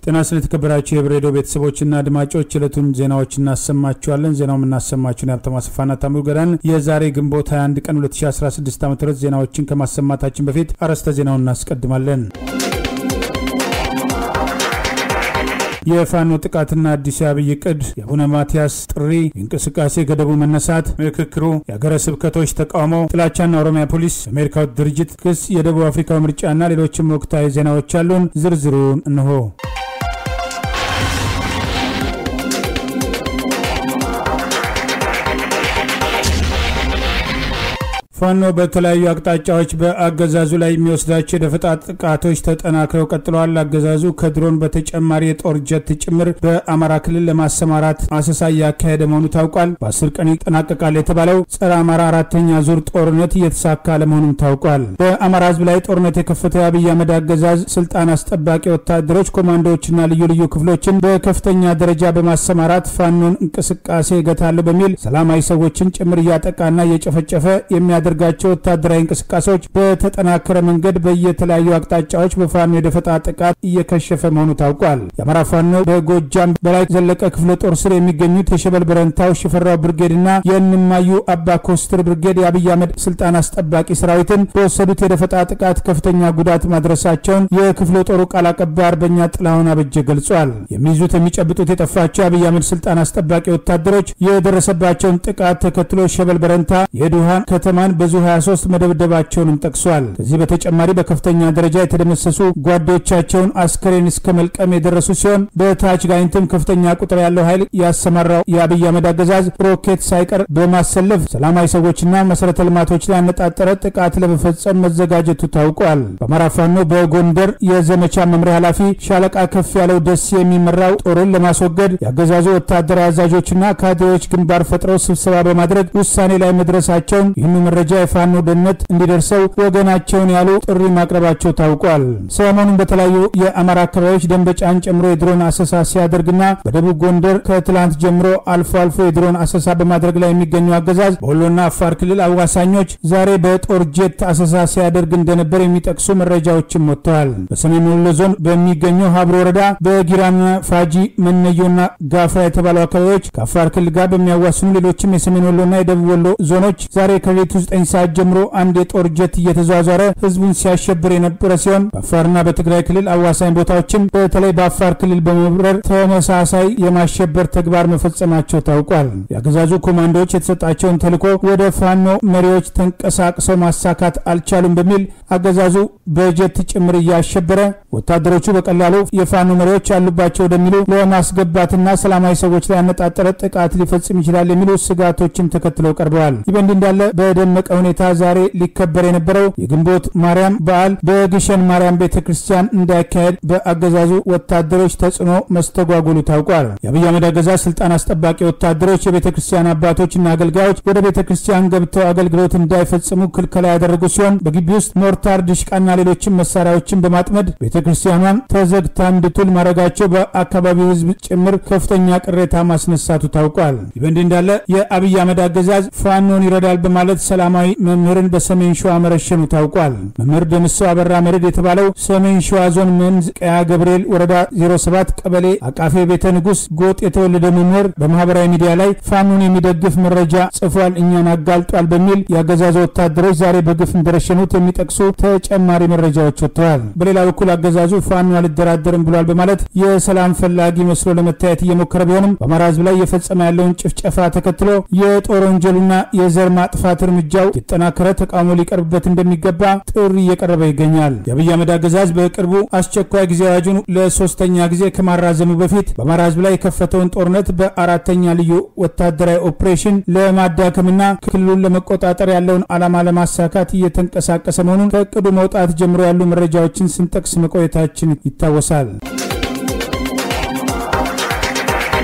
ጤና ስለተከበራችሁ የህብር ሬዲዮ ቤተሰቦችና አድማጮች ዕለቱን ዜናዎች እናሰማችኋለን። ዜናው የምናሰማችሁን የሀብታሙ አሰፋና ታምሩ ገዳን የዛሬ ግንቦት 21 ቀን 2016 ዓ ም ዜናዎችን ከማሰማታችን በፊት አርዕስተ ዜናውን እናስቀድማለን። የፋኖ ጥቃትና አዲስ አብይ ቅድ፣ የአቡነ ማትያስ ጥሪ፣ የእንቅስቃሴ ገደቡ መነሳት፣ ምክክሩ፣ የሀገረ ስብከቶች ተቃውሞ፣ ጥላቻና ኦሮሚያ ፖሊስ፣ የአሜሪካው ድርጅት ክስ፣ የደቡብ አፍሪካው ምርጫና ሌሎችም ወቅታዊ ዜናዎች አሉን። ዝርዝሩን እንሆ። ፋኖ በተለያዩ አቅጣጫዎች በአገዛዙ ላይ የሚወስዳቸው የደፈጣ ጥቃቶች ተጠናክረው ቀጥለዋል። አገዛዙ ከድሮን በተጨማሪ የጦር ጀት ጭምር በአማራ ክልል ለማሰማራት አሰሳ እያካሄደ መሆኑ ታውቋል። በአስር ቀን ይጠናቀቃል የተባለው ጸረ አማራ አራተኛ ዙር ጦርነት እየተሳካ ለመሆኑም ታውቋል። በአማራ ሕዝብ ላይ ጦርነት የከፈተው የአብይ አህመድ አገዛዝ ስልጣን አስጠባቂ ወታደሮች፣ ኮማንዶዎችና ልዩ ልዩ ክፍሎችን በከፍተኛ ደረጃ በማሰማራት ፋኖን እንቅስቃሴ እገታለሁ በሚል ሰላማዊ ሰዎችን ጭምር እያጠቃና እየጨፈጨፈ የሚያደ ጋቸው ወታደራዊ እንቅስቃሴዎች በተጠናከረ መንገድ በየተለያዩ አቅጣጫዎች በፋኖ የደፈጣ ጥቃት እየከሸፈ መሆኑ ታውቋል። የአማራ ፋኖ በጎጃም በላይ ዘለቀ ክፍለ ጦር ስር የሚገኙት የሸበል በረንታው ሽፈራው ብርጌድና የእንማዩ አባ ኮስትር ብርጌድ የአብይ አህመድ ስልጣን አስጠባቂ ሰራዊትን በወሰዱት የደፈጣ ጥቃት ከፍተኛ ጉዳት ማድረሳቸውን የክፍለ ጦሩ ቃል አቀባይ አርበኛ ጥላሁን አበጀ ገልጿል። የሚይዙት የሚጨብጡት የጠፋቸው የአብይ አህመድ ስልጣን አስጠባቂ ወታደሮች የደረሰባቸውን ጥቃት ተከትሎ ሸበል በረንታ የዱሃን ከተማን በዙ 23 መደብደባቸውንም ጠቅሷል። ከዚህ በተጨማሪ በከፍተኛ ደረጃ የተደመሰሱ ጓዶቻቸውን አስከሬን እስከ መልቀም የደረሱ ሲሆን በታች ጋይንትም ከፍተኛ ቁጥር ያለው ኃይል ያሰማራው የአብይ አህመድ አገዛዝ ሮኬት ሳይቀር በማሰለፍ ሰላማዊ ሰዎችና መሰረተ ልማቶች ላይ ያነጣጠረ ጥቃት ለመፈጸም መዘጋጀቱ ታውቋል። በአማራ ፋኖ በጎንደር የዘመቻ መምሪያ ኃላፊ ሻለቃ ከፍ ያለው ደስ የሚመራው ጦርን ለማስወገድ የአገዛዙ ወታደራዊ አዛዦችና ካድሬዎች ግንባር ፈጥረው ስብሰባ በማድረግ ውሳኔ ላይ መድረሳቸውን ይህኑ መረጃ የፋኖ ደህንነት እንዲደርሰው ወገናቸውን ያሉ ጥሪ ማቅረባቸው ታውቋል። ሰሞኑን በተለያዩ የአማራ አካባቢዎች ደንበጫን ጨምሮ የድሮን አሰሳ ሲያደርግና በደቡብ ጎንደር ከትላንት ጀምሮ አልፎ አልፎ የድሮን አሰሳ በማድረግ ላይ የሚገኘው አገዛዝ በወሎና አፋር ክልል አዋሳኞች ዛሬ በጦር ጄት አሰሳ ሲያደርግ እንደነበር የሚጠቅሱ መረጃዎችም ወጥተዋል። በሰሜን ወሎ ዞን በሚገኙ ሀብሮ ወረዳ በጊራና ፋጂ፣ መነዮና ጋፍራ የተባሉ አካባቢዎች ከአፋር ክልል ጋር በሚያዋስኑ ሌሎችም የሰሜን ወሎና የደቡብ ወሎ ዞኖች ዛሬ ከሌሊቱ 9 ሰዓት ጀምሮ አንድ የጦር ጀት እየተዟዟረ ህዝቡን ሲያሸብር የነበረ ሲሆን በአፋርና በትግራይ ክልል አዋሳኝ ቦታዎችም በተለይ በአፋር ክልል በመብረር ተመሳሳይ የማሸበር ተግባር መፈጸማቸው ታውቋል። የአገዛዙ ኮማንዶዎች የተሰጣቸውን ተልዕኮ ወደ ፋኖ መሪዎች ተንቀሳቅሰው ማሳካት አልቻሉም በሚል አገዛዙ በጀት ጭምር እያሸበረ ወታደሮቹ በቀላሉ የፋኖ መሪዎች ያሉባቸው ወደሚሉ ለማስገባትና ሰላማዊ ሰዎች ላይ ያነጣጠረ ጥቃት ሊፈጽም ይችላል የሚሉ ስጋቶችን ተከትለው ቀርበዋል። ይህ በእንዲህ እንዳለ በደመቀ ሁኔታ ዛሬ ሊከበር የነበረው የግንቦት ማርያም በዓል በግሸን ማርያም ቤተ ክርስቲያን እንዳይካሄድ በአገዛዙ ወታደሮች ተጽዕኖ መስተጓጎሉ ታውቋል። የአብይ አህመድ አገዛዝ ስልጣን አስጠባቂ ወታደሮች የቤተ ክርስቲያን አባቶችና አገልጋዮች ወደ ቤተ ክርስቲያን ገብተው አገልግሎት እንዳይፈጽሙ ክልከላ ያደረጉ ሲሆን በግቢ ውስጥ ሞርታር፣ ድሽቃና ሌሎችም መሳሪያዎችን በማጥመድ ቤተ ክርስቲያኗን ተዘግታ እንድትውል ማድረጋቸው በአካባቢው ሕዝብ ጭምር ከፍተኛ ቅሬታ ማስነሳቱ ታውቋል። ይህ በእንዲህ እንዳለ የአብይ አህመድ አገዛዝ ፋኖን ይረዳል በማለት ሰላማዊ መምህርን በሰሜን ሸዋ መረሸኑ ታውቋል። መምህር ደምሰው አበራ መርድ የተባለው ሰሜን ሸዋ ዞን መንዝ ቀያ ገብርኤል ወረዳ 07 ቀበሌ አቃፌ ቤተ ንጉሥ ጎጥ የተወለደ መምህር በማህበራዊ ሚዲያ ላይ ፋኖን የሚደግፍ መረጃ ጽፏል፣ እኛን አጋልጧል በሚል የአገዛዙ ወታደሮች ዛሬ በግፍ እንደረሸኑት የሚጠቅሱ ተጨማሪ መረጃዎች ወጥተዋል። በሌላ በኩል አገዛዙ ፋኖ አልደራደርም ብሏል በማለት የሰላም ፈላጊ መስሎ ለመታየት እየሞከረ ቢሆንም በአማራ ህዝብ ላይ እየፈጸመ ያለውን ጭፍጨፋ ተከትሎ የጦር ወንጀሉና የዘር ማጥፋት እርምጃው የተጠናከረ ተቃውሞ ሊቀርብበት እንደሚገባ ጥሪ እየቀረበ ይገኛል። የአብይ አህመድ አገዛዝ በቅርቡ አስቸኳይ ጊዜ አዋጁን ለሶስተኛ ጊዜ ከማራዘሙ በፊት በአማራ ህዝብ ላይ የከፈተውን ጦርነት በአራተኛ ልዩ ወታደራዊ ኦፕሬሽን ለማዳከምና ክልሉን ለመቆጣጠር ያለውን ዓላማ ለማሳካት እየተንቀሳቀሰ መሆኑን ከእቅዱ መውጣት ጀምሮ ያሉ መረጃዎችን ስንጠቅስ መቆየታችን ይታወሳል።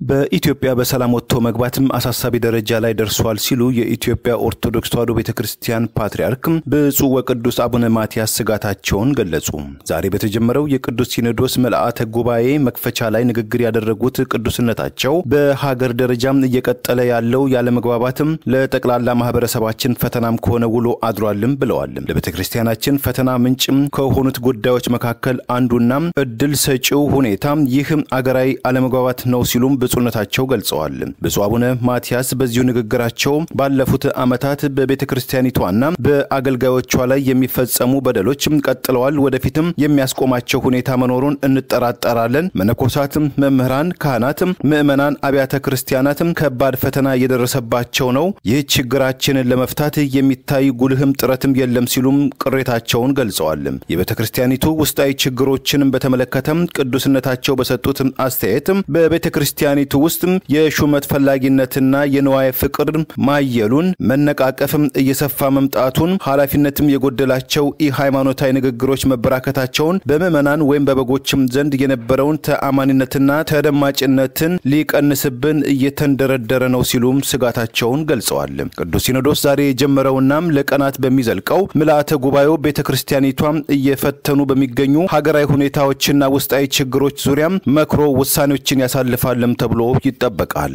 በኢትዮጵያ በሰላም ወጥቶ መግባትም አሳሳቢ ደረጃ ላይ ደርሷል ሲሉ የኢትዮጵያ ኦርቶዶክስ ተዋሕዶ ቤተ ክርስቲያን ፓትርያርክ ብፁዕ ወቅዱስ አቡነ ማትያስ ስጋታቸውን ገለጹ። ዛሬ በተጀመረው የቅዱስ ሲኖዶስ ምልአተ ጉባኤ መክፈቻ ላይ ንግግር ያደረጉት ቅዱስነታቸው በሀገር ደረጃም እየቀጠለ ያለው ያለመግባባትም ለጠቅላላ ማህበረሰባችን ፈተናም ከሆነ ውሎ አድሯልም ብለዋል። ለቤተ ክርስቲያናችን ፈተና ምንጭም ከሆኑት ጉዳዮች መካከል አንዱና እድል ሰጪው ሁኔታ ይህ አገራዊ አለመግባባት ነው ሲሉም ብፁዕነታቸው ገልጸዋል። ብፁዕ አቡነ ማትያስ በዚሁ ንግግራቸው ባለፉት ዓመታት በቤተ ክርስቲያኒቷና በአገልጋዮቿ ላይ የሚፈጸሙ በደሎች ቀጥለዋል፣ ወደፊትም የሚያስቆማቸው ሁኔታ መኖሩን እንጠራጠራለን። መነኮሳትም፣ መምህራን፣ ካህናትም፣ ምዕመናን፣ አብያተ ክርስቲያናትም ከባድ ፈተና እየደረሰባቸው ነው። ይህ ችግራችንን ለመፍታት የሚታይ ጉልህም ጥረትም የለም ሲሉም ቅሬታቸውን ገልጸዋል። የቤተ ክርስቲያኒቱ ውስጣዊ ችግሮችንም በተመለከተም ቅዱስነታቸው በሰጡት አስተያየት በቤተ ክርስቲያኒቱ ውስጥ የሹመት ፈላጊነትና የንዋየ ፍቅር ማየሉን መነቃቀፍም እየሰፋ መምጣቱን ኃላፊነትም የጎደላቸው ኢ ሃይማኖታዊ ንግግሮች መበራከታቸውን በምዕመናን ወይም በበጎችም ዘንድ የነበረውን ተአማኒነትና ተደማጭነትን ሊቀንስብን እየተንደረደረ ነው ሲሉም ስጋታቸውን ገልጸዋል። ቅዱስ ሲኖዶስ ዛሬ የጀመረውናም ለቀናት በሚዘልቀው ምልአተ ጉባኤው ቤተ ክርስቲያኒቷም እየፈተኑ በሚገኙ ሀገራዊ ሁኔታዎችና ውስጣዊ ችግሮች ዙሪያም መክሮ ውሳኔዎችን ያሳልፋልም ተብሎ ይጠበቃል።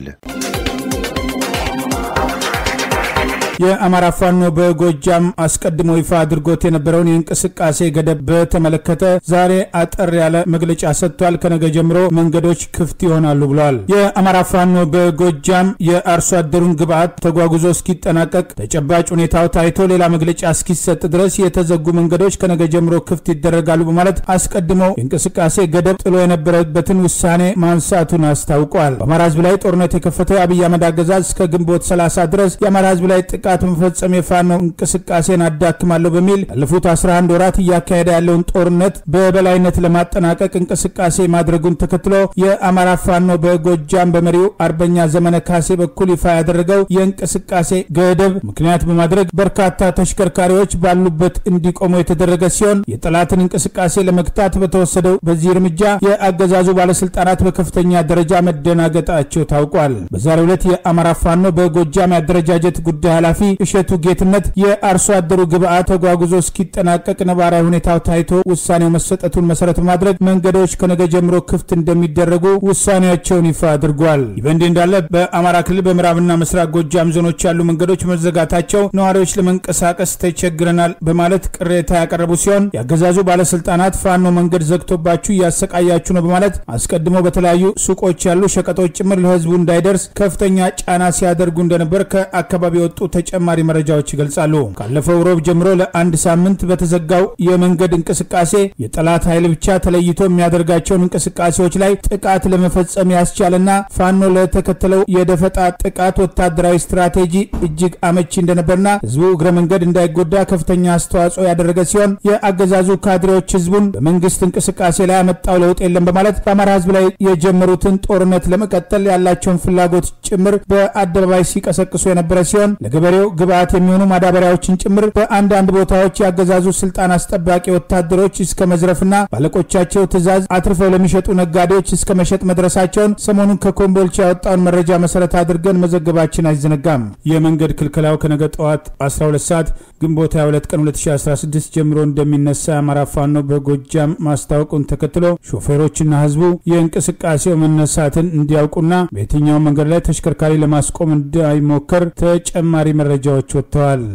የአማራ ፋኖ በጎጃም አስቀድሞ ይፋ አድርጎት የነበረውን የእንቅስቃሴ ገደብ በተመለከተ ዛሬ አጠር ያለ መግለጫ ሰጥቷል። ከነገ ጀምሮ መንገዶች ክፍት ይሆናሉ ብለዋል። የአማራ ፋኖ በጎጃም የአርሶ አደሩን ግብዓት ተጓጉዞ እስኪጠናቀቅ ተጨባጭ ሁኔታው ታይቶ ሌላ መግለጫ እስኪሰጥ ድረስ የተዘጉ መንገዶች ከነገ ጀምሮ ክፍት ይደረጋሉ በማለት አስቀድሞ የእንቅስቃሴ ገደብ ጥሎ የነበረበትን ውሳኔ ማንሳቱን አስታውቋል። በአማራ ሕዝብ ላይ ጦርነት የከፈተው የአብይ አህመድ አገዛዝ እስከ ግንቦት 30 ድረስ የአማራ ሕዝብ ላይ ጥቃት መፈጸም የፋኖ እንቅስቃሴን አዳክማለሁ በሚል ያለፉት 11 ወራት እያካሄደ ያለውን ጦርነት በበላይነት ለማጠናቀቅ እንቅስቃሴ ማድረጉን ተከትሎ የአማራ ፋኖ በጎጃም በመሪው አርበኛ ዘመነ ካሴ በኩል ይፋ ያደረገው የእንቅስቃሴ ገደብ ምክንያት በማድረግ በርካታ ተሽከርካሪዎች ባሉበት እንዲቆሙ የተደረገ ሲሆን የጠላትን እንቅስቃሴ ለመግታት በተወሰደው በዚህ እርምጃ የአገዛዙ ባለስልጣናት በከፍተኛ ደረጃ መደናገጣቸው ታውቋል። በዛሬው ዕለት የአማራ ፋኖ በጎጃም የአደረጃጀት ጉዳይ ኃላፊ እሸቱ ጌትነት የአርሶ አደሩ ግብዓት ተጓጉዞ እስኪጠናቀቅ ነባራዊ ሁኔታው ታይቶ ውሳኔው መሰጠቱን መሰረት በማድረግ መንገዶች ከነገ ጀምሮ ክፍት እንደሚደረጉ ውሳኔያቸውን ይፋ አድርጓል። ይህ በእንዲህ እንዳለ በአማራ ክልል በምዕራብና ምስራቅ ጎጃም ዞኖች ያሉ መንገዶች መዘጋታቸው ነዋሪዎች ለመንቀሳቀስ ተቸግረናል በማለት ቅሬታ ያቀረቡ ሲሆን የአገዛዙ ባለስልጣናት ፋኖ መንገድ ዘግቶባችሁ እያሰቃያችሁ ነው በማለት አስቀድሞ በተለያዩ ሱቆች ያሉ ሸቀጦች ጭምር ለህዝቡ እንዳይደርስ ከፍተኛ ጫና ሲያደርጉ እንደነበር ከአካባቢ የወጡ ተጨማሪ መረጃዎች ይገልጻሉ። ካለፈው ሮብ ጀምሮ ለአንድ ሳምንት በተዘጋው የመንገድ እንቅስቃሴ የጠላት ኃይል ብቻ ተለይቶ የሚያደርጋቸውን እንቅስቃሴዎች ላይ ጥቃት ለመፈጸም ያስቻለና ፋኖ ለተከተለው የደፈጣ ጥቃት ወታደራዊ ስትራቴጂ እጅግ አመቺ እንደነበርና ህዝቡ እግረ መንገድ እንዳይጎዳ ከፍተኛ አስተዋጽኦ ያደረገ ሲሆን የአገዛዙ ካድሬዎች ህዝቡን በመንግስት እንቅስቃሴ ላይ ያመጣው ለውጥ የለም በማለት በአማራ ህዝብ ላይ የጀመሩትን ጦርነት ለመቀጠል ያላቸውን ፍላጎት ጭምር በአደባባይ ሲቀሰቅሱ የነበረ ሲሆን ለገበሬው ግብዓት የሚሆኑ ማዳበሪያዎችን ጭምር በአንዳንድ ቦታዎች ያገዛዙ ስልጣን አስጠባቂ ወታደሮች እስከ መዝረፍና ባለቆቻቸው ትዕዛዝ አትርፈው ለሚሸጡ ነጋዴዎች እስከ መሸጥ መድረሳቸውን ሰሞኑን ከኮምቦልቻ ያወጣውን መረጃ መሰረት አድርገን መዘገባችን አይዘነጋም። የመንገድ ክልከላው ከነገ ጠዋት 12 ሰዓት ግንቦት 22 ቀን 2016 ጀምሮ እንደሚነሳ የአማራ ፋኖ በጎጃም ማስታወቁን ተከትሎ ሾፌሮችና ህዝቡ የእንቅስቃሴው መነሳትን እንዲያውቁና በየትኛውም መንገድ ላይ ተሽከርካሪ ለማስቆም እንዳይሞከር ተጨማሪ መረጃዎች ወጥተዋል።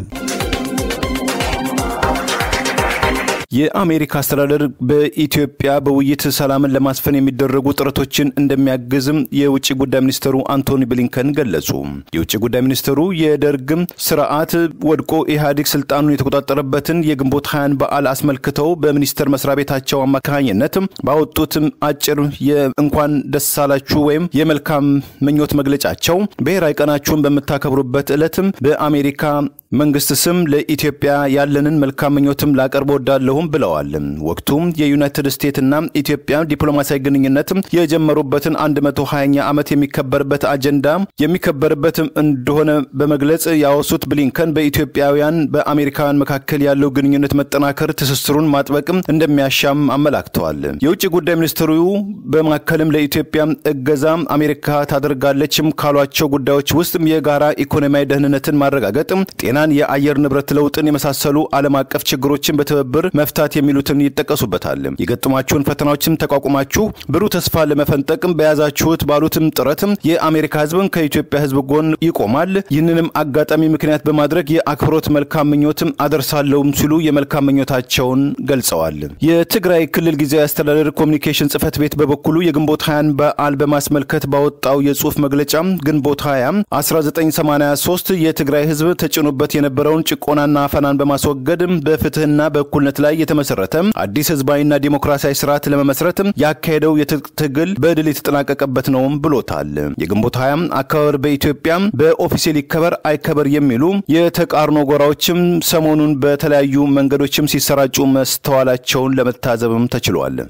የአሜሪካ አስተዳደር በኢትዮጵያ በውይይት ሰላምን ለማስፈን የሚደረጉ ጥረቶችን እንደሚያግዝም የውጭ ጉዳይ ሚኒስትሩ አንቶኒ ብሊንከን ገለጹ። የውጭ ጉዳይ ሚኒስትሩ የደርግም ስርዓት ወድቆ ኢህአዴግ ስልጣኑን የተቆጣጠረበትን የግንቦት ሀያን በዓል አስመልክተው በሚኒስቴር መስሪያ ቤታቸው አማካኝነት ባወጡት አጭር የእንኳን ደስ አላችሁ ወይም የመልካም ምኞት መግለጫቸው ብሔራዊ ቀናችሁን በምታከብሩበት ዕለትም በአሜሪካ መንግስት ስም ለኢትዮጵያ ያለንን መልካም ምኞትም ላቀርብ ወዳለሁም ብለዋል። ወቅቱም የዩናይትድ ስቴትስና ኢትዮጵያ ዲፕሎማሲያዊ ግንኙነት የጀመሩበትን 120ኛ ዓመት የሚከበርበት አጀንዳ የሚከበርበትም እንደሆነ በመግለጽ ያወሱት ብሊንከን በኢትዮጵያውያን በአሜሪካውያን መካከል ያለው ግንኙነት መጠናከር ትስስሩን ማጥበቅም እንደሚያሻም አመላክተዋል። የውጭ ጉዳይ ሚኒስትሩ በማከልም ለኢትዮጵያ እገዛ አሜሪካ ታደርጋለችም ካሏቸው ጉዳዮች ውስጥ የጋራ ኢኮኖሚያዊ ደህንነትን ማረጋገጥ፣ ጤናን፣ የአየር ንብረት ለውጥን የመሳሰሉ ዓለም አቀፍ ችግሮችን በትብብር መፍታት የሚሉትን ይጠቀሱበታል። የገጠሟችሁን ፈተናዎችም ተቋቁማችሁ ብሩህ ተስፋ ለመፈንጠቅም በያዛችሁት ባሉትም ጥረትም የአሜሪካ ሕዝብን ከኢትዮጵያ ሕዝብ ጎን ይቆማል። ይህንንም አጋጣሚ ምክንያት በማድረግ የአክብሮት መልካም ምኞትም አደርሳለሁም ሲሉ የመልካም ምኞታቸውን ገልጸዋል። የትግራይ ክልል ጊዜያዊ አስተዳደር ኮሚኒኬሽን ጽህፈት ቤት በበኩሉ የግንቦት ሀያን በዓል በማስመልከት ባወጣው የጽሁፍ መግለጫ ግንቦት 20 1983 የትግራይ ሕዝብ ተጭኖበት የነበረውን ጭቆናና አፈናን በማስወገድ በፍትህና በእኩልነት ላይ የተመሰረተ አዲስ ህዝባዊና ዲሞክራሲያዊ ስርዓት ለመመስረት ያካሄደው ትግል በድል የተጠናቀቀበት ነውም ብሎታል። የግንቦት 20 አከባበር በኢትዮጵያ በኦፊሴል ይከበር አይከበር የሚሉ የተቃርኖ ጎራዎችም ሰሞኑን በተለያዩ መንገዶችም ሲሰራጩ መስተዋላቸውን ለመታዘብም ተችሏል።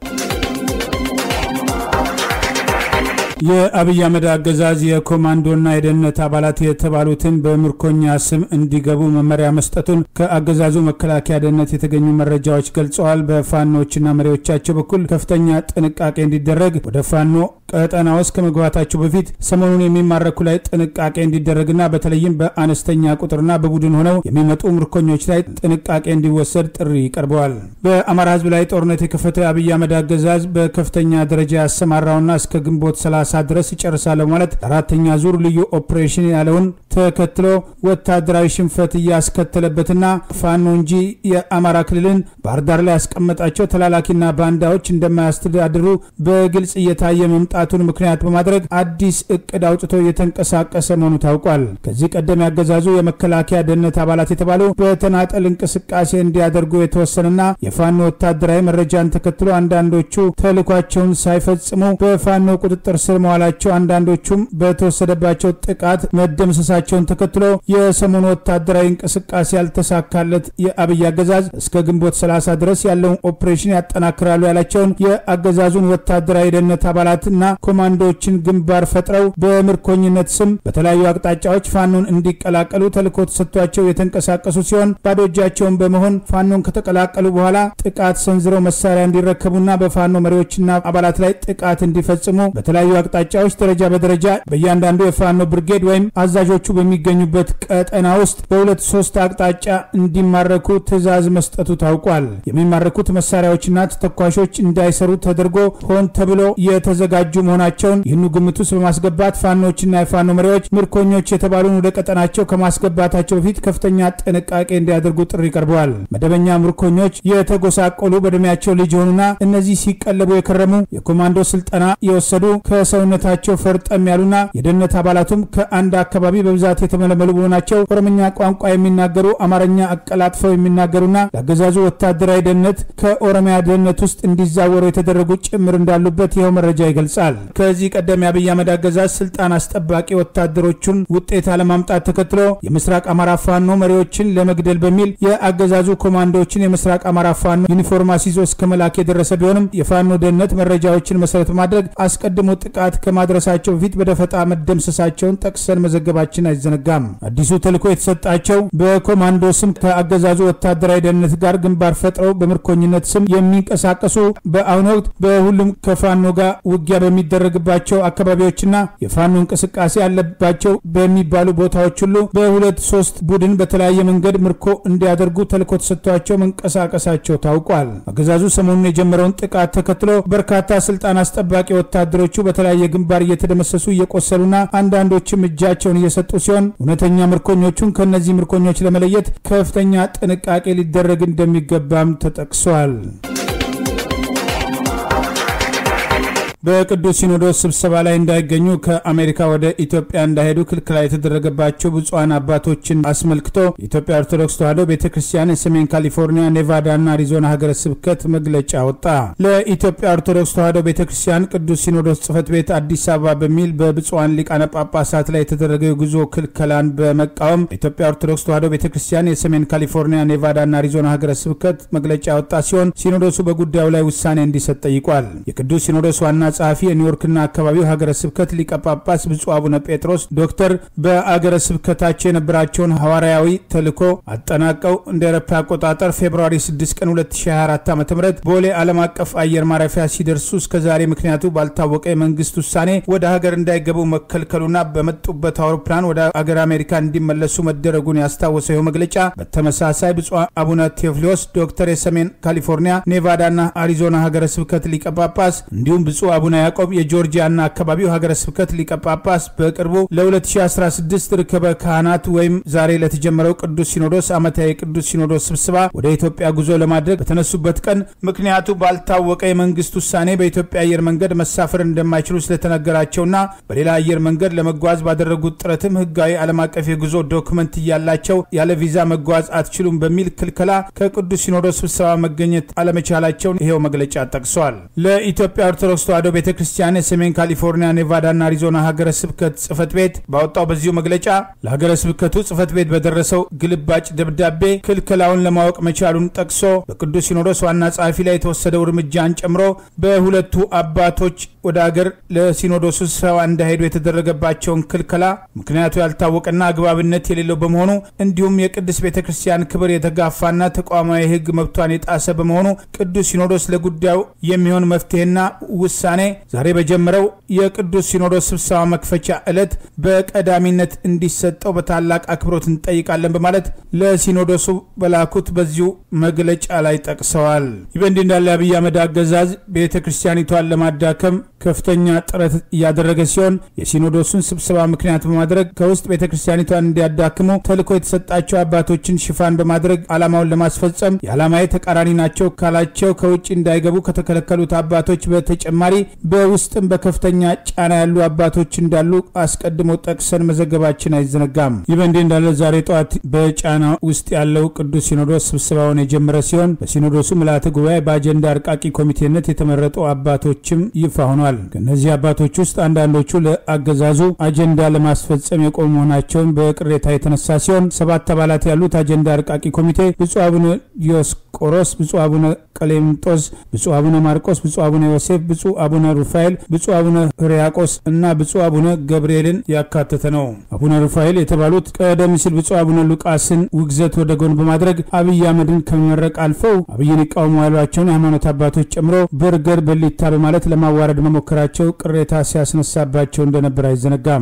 የአብይ አህመድ አገዛዝ የኮማንዶና የደህንነት አባላት የተባሉትን በምርኮኛ ስም እንዲገቡ መመሪያ መስጠቱን ከአገዛዙ መከላከያ ደህንነት የተገኙ መረጃዎች ገልጸዋል። በፋኖችና መሪዎቻቸው በኩል ከፍተኛ ጥንቃቄ እንዲደረግ ወደ ፋኖ ቀጠና ውስጥ ከመግባታቸው በፊት ሰሞኑን የሚማረኩ ላይ ጥንቃቄ እንዲደረግና በተለይም በአነስተኛ ቁጥርና በቡድን ሆነው የሚመጡ ምርኮኞች ላይ ጥንቃቄ እንዲወሰድ ጥሪ ቀርበዋል። በአማራ ህዝብ ላይ ጦርነት የከፈተ አብይ አህመድ አገዛዝ በከፍተኛ ደረጃ ያሰማራውና እስከ ግንቦት 30 ድረስ ይጨርሳል ማለት አራተኛ ዙር ልዩ ኦፕሬሽን ያለውን ተከትሎ ወታደራዊ ሽንፈት እያስከተለበትና ፋኖ እንጂ የአማራ ክልልን ባህር ዳር ላይ ያስቀመጣቸው ተላላኪና ባንዳዎች እንደማያስተዳድሩ በግልጽ እየታየ መምጣቱን ምክንያት በማድረግ አዲስ እቅድ አውጥቶ እየተንቀሳቀሰ መሆኑ ታውቋል። ከዚህ ቀደም ያገዛዙ የመከላከያ ደህንነት አባላት የተባሉ በተናጠል እንቅስቃሴ እንዲያደርጉ የተወሰነና የፋኖ ወታደራዊ መረጃን ተከትሎ አንዳንዶቹ ተልኳቸውን ሳይፈጽሙ በፋኖ ቁጥጥር ስር መዋላቸው አንዳንዶቹም በተወሰደባቸው ጥቃት መደምሰሳቸውን ተከትሎ የሰሞኑ ወታደራዊ እንቅስቃሴ ያልተሳካለት የአብይ አገዛዝ እስከ ግንቦት 30 ድረስ ያለውን ኦፕሬሽን ያጠናክራሉ ያላቸውን የአገዛዙን ወታደራዊ ደህንነት አባላትና ኮማንዶዎችን ግንባር ፈጥረው በምርኮኝነት ስም በተለያዩ አቅጣጫዎች ፋኖን እንዲቀላቀሉ ተልዕኮ ተሰጥቷቸው የተንቀሳቀሱ ሲሆን ባዶ እጃቸውን በመሆን ፋኖን ከተቀላቀሉ በኋላ ጥቃት ሰንዝረው መሳሪያ እንዲረከቡና በፋኖ መሪዎችና አባላት ላይ ጥቃት እንዲፈጽሙ በተለያዩ አቅጣጫዎች ደረጃ በደረጃ በእያንዳንዱ የፋኖ ብርጌድ ወይም አዛዦቹ በሚገኙበት ቀጠና ውስጥ በሁለት ሶስት አቅጣጫ እንዲማረኩ ትዕዛዝ መስጠቱ ታውቋል። የሚማረኩት መሳሪያዎችና ተተኳሾች እንዳይሰሩ ተደርጎ ሆን ተብሎ የተዘጋጁ መሆናቸውን ይህኑ ግምት ውስጥ በማስገባት ፋኖችና የፋኖ መሪዎች ምርኮኞች የተባሉን ወደ ቀጠናቸው ከማስገባታቸው በፊት ከፍተኛ ጥንቃቄ እንዲያደርጉ ጥሪ ቀርበዋል። መደበኛ ምርኮኞች የተጎሳቆሉ በእድሜያቸው ልጅ የሆኑና እነዚህ ሲቀለቡ የከረሙ የኮማንዶ ስልጠና የወሰዱ ከሰውነታቸው ፈርጠም ያሉና የደህንነት አባላቱም ከአንድ አካባቢ በብዛት የተመለመሉ መሆናቸው ኦሮምኛ ቋንቋ የሚናገሩ አማርኛ አቀላጥፈው የሚናገሩና ለአገዛዙ ወታደራዊ ደህንነት ከኦሮሚያ ደህንነት ውስጥ እንዲዛወሩ የተደረጉ ጭምር እንዳሉበት ይኸው መረጃ ይገልጻል። ከዚህ ቀደም የአብይ አህመድ አገዛዝ ስልጣን አስጠባቂ ወታደሮቹን ውጤት አለማምጣት ተከትሎ የምስራቅ አማራ ፋኖ መሪዎችን ለመግደል በሚል የአገዛዙ ኮማንዶዎችን የምስራቅ አማራ ፋኖ ዩኒፎርም አስይዞ እስከ መላክ የደረሰ ቢሆንም የፋኖ ደህንነት መረጃዎችን መሰረት በማድረግ አስቀድሞ ጥቃት ከማድረሳቸው በፊት በደፈጣ መደምሰሳቸውን ጠቅሰን መዘገባችን አይዘነጋም። አዲሱ ተልዕኮ የተሰጣቸው በኮማንዶ ስም ከአገዛዙ ወታደራዊ ደህንነት ጋር ግንባር ፈጥረው በምርኮኝነት ስም የሚንቀሳቀሱ በአሁኑ ወቅት በሁሉም ከፋኖ ጋር ውጊያ በሚደረግባቸው አካባቢዎችና የፋኖ እንቅስቃሴ ያለባቸው በሚባሉ ቦታዎች ሁሉ በሁለት ሶስት ቡድን በተለያየ መንገድ ምርኮ እንዲያደርጉ ተልዕኮ ተሰጥቷቸው መንቀሳቀሳቸው ታውቋል። አገዛዙ ሰሞኑን የጀመረውን ጥቃት ተከትሎ በርካታ ስልጣን አስጠባቂ ወታደሮቹ በተለያየ ግንባር እየተደመሰሱ እየቆሰሉና አንዳንዶችም እጃቸውን እየሰጡ ሲሆን እውነተኛ ምርኮኞቹን ከእነዚህ ምርኮኞች ለመለየት ከፍተኛ ጥንቃቄ ሊደረግ እንደሚገባም ተጠቅሷል። በቅዱስ ሲኖዶስ ስብሰባ ላይ እንዳይገኙ ከአሜሪካ ወደ ኢትዮጵያ እንዳይሄዱ ክልክላ የተደረገባቸው ብፁዓን አባቶችን አስመልክቶ የኢትዮጵያ ኦርቶዶክስ ተዋሕዶ ቤተ ክርስቲያን የሰሜን ካሊፎርኒያ፣ ኔቫዳና አሪዞና ሀገረ ስብከት መግለጫ ወጣ። ለኢትዮጵያ ኦርቶዶክስ ተዋሕዶ ቤተ ክርስቲያን ቅዱስ ሲኖዶስ ጽሕፈት ቤት አዲስ አበባ በሚል በብፁዓን ሊቃነ ጳጳሳት ላይ የተደረገው የጉዞ ክልከላን በመቃወም የኢትዮጵያ ኦርቶዶክስ ተዋሕዶ ቤተ ክርስቲያን የሰሜን ካሊፎርኒያ፣ ኔቫዳና አሪዞና ሀገረ ስብከት መግለጫ ያወጣ ሲሆን ሲኖዶሱ በጉዳዩ ላይ ውሳኔ እንዲሰጥ ጠይቋል። የቅዱስ ሲኖዶስ ዋና ጸሐፊ የኒውዮርክና አካባቢው ሀገረ ስብከት ሊቀ ጳጳስ ብፁዕ አቡነ ጴጥሮስ ዶክተር በአገረ ስብከታቸው የነበራቸውን ሐዋርያዊ ተልዕኮ አጠናቀው እንደ አውሮፓ አቆጣጠር ፌብርዋሪ 6 ቀን 2024 ዓ ም ቦሌ ዓለም አቀፍ አየር ማረፊያ ሲደርሱ እስከ ዛሬ ምክንያቱ ባልታወቀ የመንግስት ውሳኔ ወደ ሀገር እንዳይገቡ መከልከሉና በመጡበት አውሮፕላን ወደ አገር አሜሪካ እንዲመለሱ መደረጉን ያስታወሰው ይኸው መግለጫ በተመሳሳይ ብፁዕ አቡነ ቴዎፍሊዮስ ዶክተር የሰሜን ካሊፎርኒያ ኔቫዳና አሪዞና ሀገረ ስብከት ሊቀ ጳጳስ እንዲሁም ብፁዕ አቡነ ያዕቆብ የጆርጂያና አካባቢው ሀገረ ስብከት ሊቀ ጳጳስ በቅርቡ ለ2016 ርክበ ካህናት ወይም ዛሬ ለተጀመረው ቅዱስ ሲኖዶስ ዓመታዊ የቅዱስ ሲኖዶስ ስብሰባ ወደ ኢትዮጵያ ጉዞ ለማድረግ በተነሱበት ቀን ምክንያቱ ባልታወቀ የመንግስት ውሳኔ በኢትዮጵያ አየር መንገድ መሳፈር እንደማይችሉ ስለተነገራቸውና በሌላ አየር መንገድ ለመጓዝ ባደረጉት ጥረትም ህጋዊ ዓለም አቀፍ የጉዞ ዶክመንት እያላቸው ያለ ቪዛ መጓዝ አትችሉም በሚል ክልከላ ከቅዱስ ሲኖዶስ ስብሰባ መገኘት አለመቻላቸውን ይሄው መግለጫ ጠቅሷል። ለኢትዮጵያ ኦርቶዶክስ ተዋሕዶ ቤተ ክርስቲያን የሰሜን ካሊፎርኒያ፣ ኔቫዳና አሪዞና ሀገረ ስብከት ጽሕፈት ቤት ባወጣው በዚሁ መግለጫ ለሀገረ ስብከቱ ጽሕፈት ቤት በደረሰው ግልባጭ ደብዳቤ ክልከላውን ለማወቅ መቻሉን ጠቅሶ በቅዱስ ሲኖዶስ ዋና ጸሐፊ ላይ የተወሰደው እርምጃን ጨምሮ በሁለቱ አባቶች ወደ አገር ለሲኖዶሱ ስብሰባ እንዳይሄዱ የተደረገባቸውን ክልከላ ምክንያቱ ያልታወቀና አግባብነት የሌለው በመሆኑ እንዲሁም የቅድስት ቤተ ክርስቲያን ክብር የተጋፋና ተቋማዊ ሕግ መብቷን የጣሰ በመሆኑ ቅዱስ ሲኖዶስ ለጉዳዩ የሚሆን መፍትሄና ውሳኔ ዛሬ በጀመረው የቅዱስ ሲኖዶስ ስብሰባ መክፈቻ ዕለት በቀዳሚነት እንዲሰጠው በታላቅ አክብሮት እንጠይቃለን በማለት ለሲኖዶሱ በላኩት በዚሁ መግለጫ ላይ ጠቅሰዋል። ይህ በእንዲህ እንዳለ አብይ አህመድ አገዛዝ ቤተ ክርስቲያኒቷን ለማዳከም ከፍተኛ ጥረት እያደረገ ሲሆን የሲኖዶሱን ስብሰባ ምክንያት በማድረግ ከውስጥ ቤተ ክርስቲያኒቷን እንዲያዳክሙ ተልዕኮ የተሰጣቸው አባቶችን ሽፋን በማድረግ ዓላማውን ለማስፈጸም የዓላማዊ ተቃራኒ ናቸው ካላቸው ከውጭ እንዳይገቡ ከተከለከሉት አባቶች በተጨማሪ በውስጥም በከፍተኛ ጫና ያሉ አባቶች እንዳሉ አስቀድሞ ጠቅሰን መዘገባችን አይዘነጋም። ይህ በእንዲህ እንዳለ ዛሬ ጠዋት በጫና ውስጥ ያለው ቅዱስ ሲኖዶስ ስብሰባውን የጀመረ ሲሆን በሲኖዶሱ ምልዓተ ጉባኤ በአጀንዳ አርቃቂ ኮሚቴነት የተመረጡ አባቶችም ይፋ ሆኗል። ከእነዚህ አባቶች ውስጥ አንዳንዶቹ ለአገዛዙ አጀንዳ ለማስፈጸም የቆሙ መሆናቸውን በቅሬታ የተነሳ ሲሆን ሰባት አባላት ያሉት አጀንዳ አርቃቂ ኮሚቴ ብፁዕ አቡነ ዲዮስቆሮስ፣ ብፁዕ አቡነ ቀሌምጦስ፣ ብፁዕ አቡነ ማርቆስ፣ ብፁዕ አቡነ ዮሴፍ፣ ብፁዕ አቡነ ሩፋኤል፣ ብፁዕ አቡነ ሕርያቆስ እና ብፁዕ አቡነ ገብርኤልን ያካተተ ነው። አቡነ ሩፋኤል የተባሉት ቀደም ሲል ብፁዕ አቡነ ሉቃስን ውግዘት ወደ ጎን በማድረግ አብይ አህመድን ከመመረቅ አልፈው አብይን ይቃወሙ ያሏቸውን የሃይማኖት አባቶች ጨምሮ በርገር በሊታ በማለት ለማዋረድ መሞከራቸው ቅሬታ ሲያስነሳባቸው እንደነበር አይዘነጋም።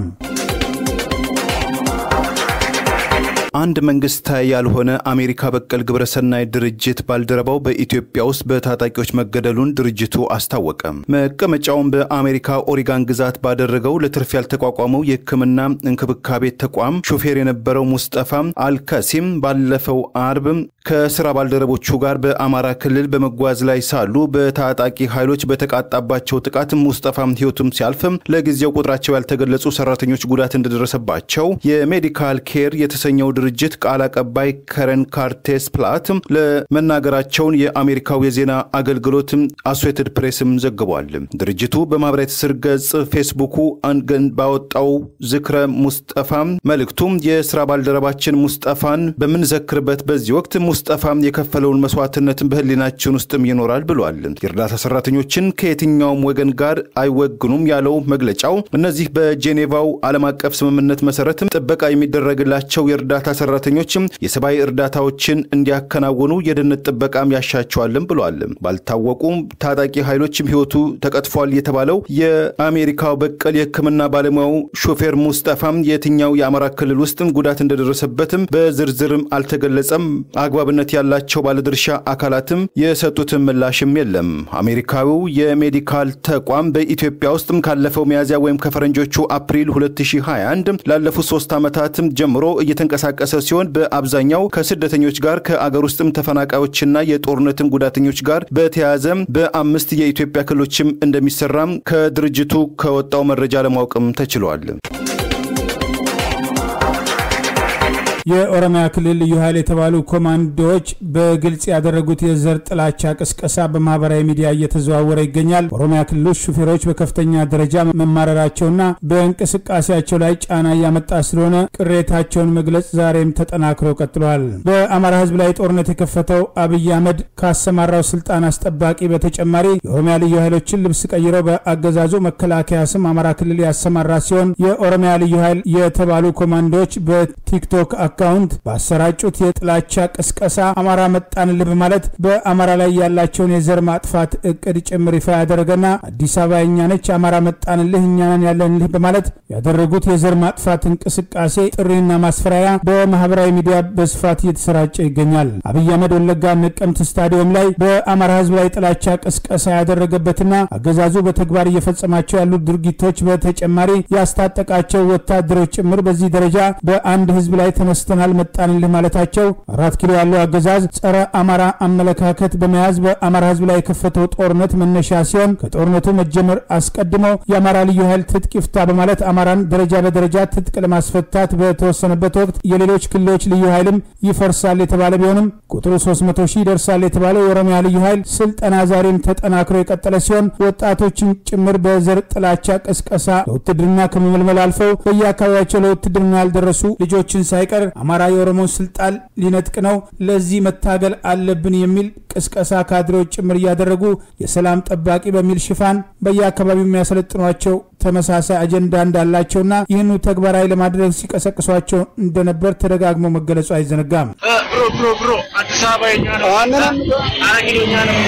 አንድ መንግስታዊ ያልሆነ አሜሪካ በቀል ግብረሰናይ ድርጅት ባልደረባው በኢትዮጵያ ውስጥ በታጣቂዎች መገደሉን ድርጅቱ አስታወቀ። መቀመጫውን በአሜሪካ ኦሪጋን ግዛት ባደረገው ለትርፍ ያልተቋቋመው የሕክምና እንክብካቤ ተቋም ሾፌር የነበረው ሙስጠፋ አልካሲም ባለፈው አርብ ከስራ ባልደረቦቹ ጋር በአማራ ክልል በመጓዝ ላይ ሳሉ በታጣቂ ኃይሎች በተቃጣባቸው ጥቃት ሙስጠፋም ህይወቱም ሲያልፍም ለጊዜው ቁጥራቸው ያልተገለጹ ሰራተኞች ጉዳት እንደደረሰባቸው የሜዲካል ኬር የተሰኘው ድርጅት ቃል አቀባይ ከረን ካርቴስ ፕላት ለመናገራቸውን የአሜሪካው የዜና አገልግሎት አሶሴትድ ፕሬስም ዘግቧል። ድርጅቱ በማህበራዊ ትስስር ገጽ ፌስቡኩ አንገን ባወጣው ዝክረ ሙስጠፋ መልእክቱም የስራ ባልደረባችን ሙስጠፋን በምንዘክርበት በዚህ ወቅት ሙስጠፋም የከፈለውን መስዋዕትነትን በህሊናችን ውስጥም ይኖራል ብሏል። የእርዳታ ሰራተኞችን ከየትኛውም ወገን ጋር አይወግኑም ያለው መግለጫው እነዚህ በጄኔቫው ዓለም አቀፍ ስምምነት መሰረትም ጥበቃ የሚደረግላቸው የእርዳታ ሰራተኞችም የሰብአዊ እርዳታዎችን እንዲያከናውኑ የደህንነት ጥበቃም ያሻቸዋልም ብሏል። ባልታወቁ ታጣቂ ኃይሎችም ህይወቱ ተቀጥፏል የተባለው የአሜሪካው በቀል የህክምና ባለሙያው ሾፌር ሙስጠፋም የትኛው የአማራ ክልል ውስጥም ጉዳት እንደደረሰበትም በዝርዝርም አልተገለጸም። አግባብ አግባብነት ያላቸው ባለድርሻ አካላትም የሰጡትን ምላሽም የለም። አሜሪካዊው የሜዲካል ተቋም በኢትዮጵያ ውስጥም ካለፈው ሚያዝያ ወይም ከፈረንጆቹ አፕሪል 2021 ላለፉት ሶስት ዓመታትም ጀምሮ እየተንቀሳቀሰ ሲሆን በአብዛኛው ከስደተኞች ጋር ከአገር ውስጥም ተፈናቃዮችና የጦርነትም ጉዳተኞች ጋር በተያያዘ በአምስት የኢትዮጵያ ክልሎችም እንደሚሰራም ከድርጅቱ ከወጣው መረጃ ለማወቅም ተችሏል። የኦሮሚያ ክልል ልዩ ኃይል የተባሉ ኮማንዶዎች በግልጽ ያደረጉት የዘር ጥላቻ ቅስቀሳ በማህበራዊ ሚዲያ እየተዘዋወረ ይገኛል። ኦሮሚያ ክልሎች ሹፌሮች በከፍተኛ ደረጃ መማረራቸውና በእንቅስቃሴያቸው ላይ ጫና እያመጣ ስለሆነ ቅሬታቸውን መግለጽ ዛሬም ተጠናክሮ ቀጥለዋል። በአማራ ሕዝብ ላይ ጦርነት የከፈተው አብይ አህመድ ካሰማራው ስልጣን አስጠባቂ በተጨማሪ የኦሮሚያ ልዩ ኃይሎችን ልብስ ቀይረው በአገዛዙ መከላከያ ስም አማራ ክልል ያሰማራ ሲሆን የኦሮሚያ ልዩ ኃይል የተባሉ ኮማንዶዎች በቲክቶክ አካውንት ባሰራጩት የጥላቻ ቅስቀሳ አማራ መጣንልህ በማለት በአማራ ላይ ያላቸውን የዘር ማጥፋት እቅድ ጭምር ይፋ ያደረገና አዲስ አበባ የኛ ነች፣ አማራ መጣንልህ፣ እኛንን ያለንልህ በማለት ያደረጉት የዘር ማጥፋት እንቅስቃሴ ጥሪና ማስፈራሪያ በማህበራዊ ሚዲያ በስፋት እየተሰራጨ ይገኛል። አብይ አህመድ ወለጋ ነቀምት ስታዲየም ላይ በአማራ ህዝብ ላይ ጥላቻ ቅስቀሳ ያደረገበትና አገዛዙ በተግባር እየፈጸማቸው ያሉት ድርጊቶች በተጨማሪ ያስታጠቃቸው ወታደሮች ጭምር በዚህ ደረጃ በአንድ ህዝብ ላይ ተነስተናል መጣንልህ ማለታቸው አራት ኪሎ ያለው አገዛዝ ጸረ አማራ አመለካከት በመያዝ በአማራ ህዝብ ላይ የከፈተው ጦርነት መነሻ ሲሆን ከጦርነቱ መጀመር አስቀድሞ የአማራ ልዩ ኃይል ትጥቅ ይፍታ በማለት አማራን ደረጃ በደረጃ ትጥቅ ለማስፈታት በተወሰነበት ወቅት የሌሎች ክልሎች ልዩ ኃይልም ይፈርሳል የተባለ ቢሆንም ቁጥሩ 300 ሺህ ይደርሳል የተባለው የኦሮሚያ ልዩ ኃይል ስልጠና ዛሬም ተጠናክሮ የቀጠለ ሲሆን ወጣቶችን ጭምር በዘር ጥላቻ ቅስቀሳ ለውትድርና ከመመልመል አልፈው በየአካባቢያቸው ለውትድርና ያልደረሱ ልጆችን ሳይቀር አማራ የኦሮሞን ስልጣን ሊነጥቅ ነው፣ ለዚህ መታገል አለብን የሚል ቅስቀሳ ካድሬዎች ጭምር እያደረጉ የሰላም ጠባቂ በሚል ሽፋን በየአካባቢው የሚያሰለጥኗቸው ተመሳሳይ አጀንዳ እንዳላቸውና ይህኑ ተግባራዊ ለማድረግ ሲቀሰቅሷቸው እንደነበር ተደጋግሞ መገለጹ አይዘነጋም። ብሮ ብሮ ብሮ አዲስ አበባ የኛ ነው። አረ ኪሎኛ ነው።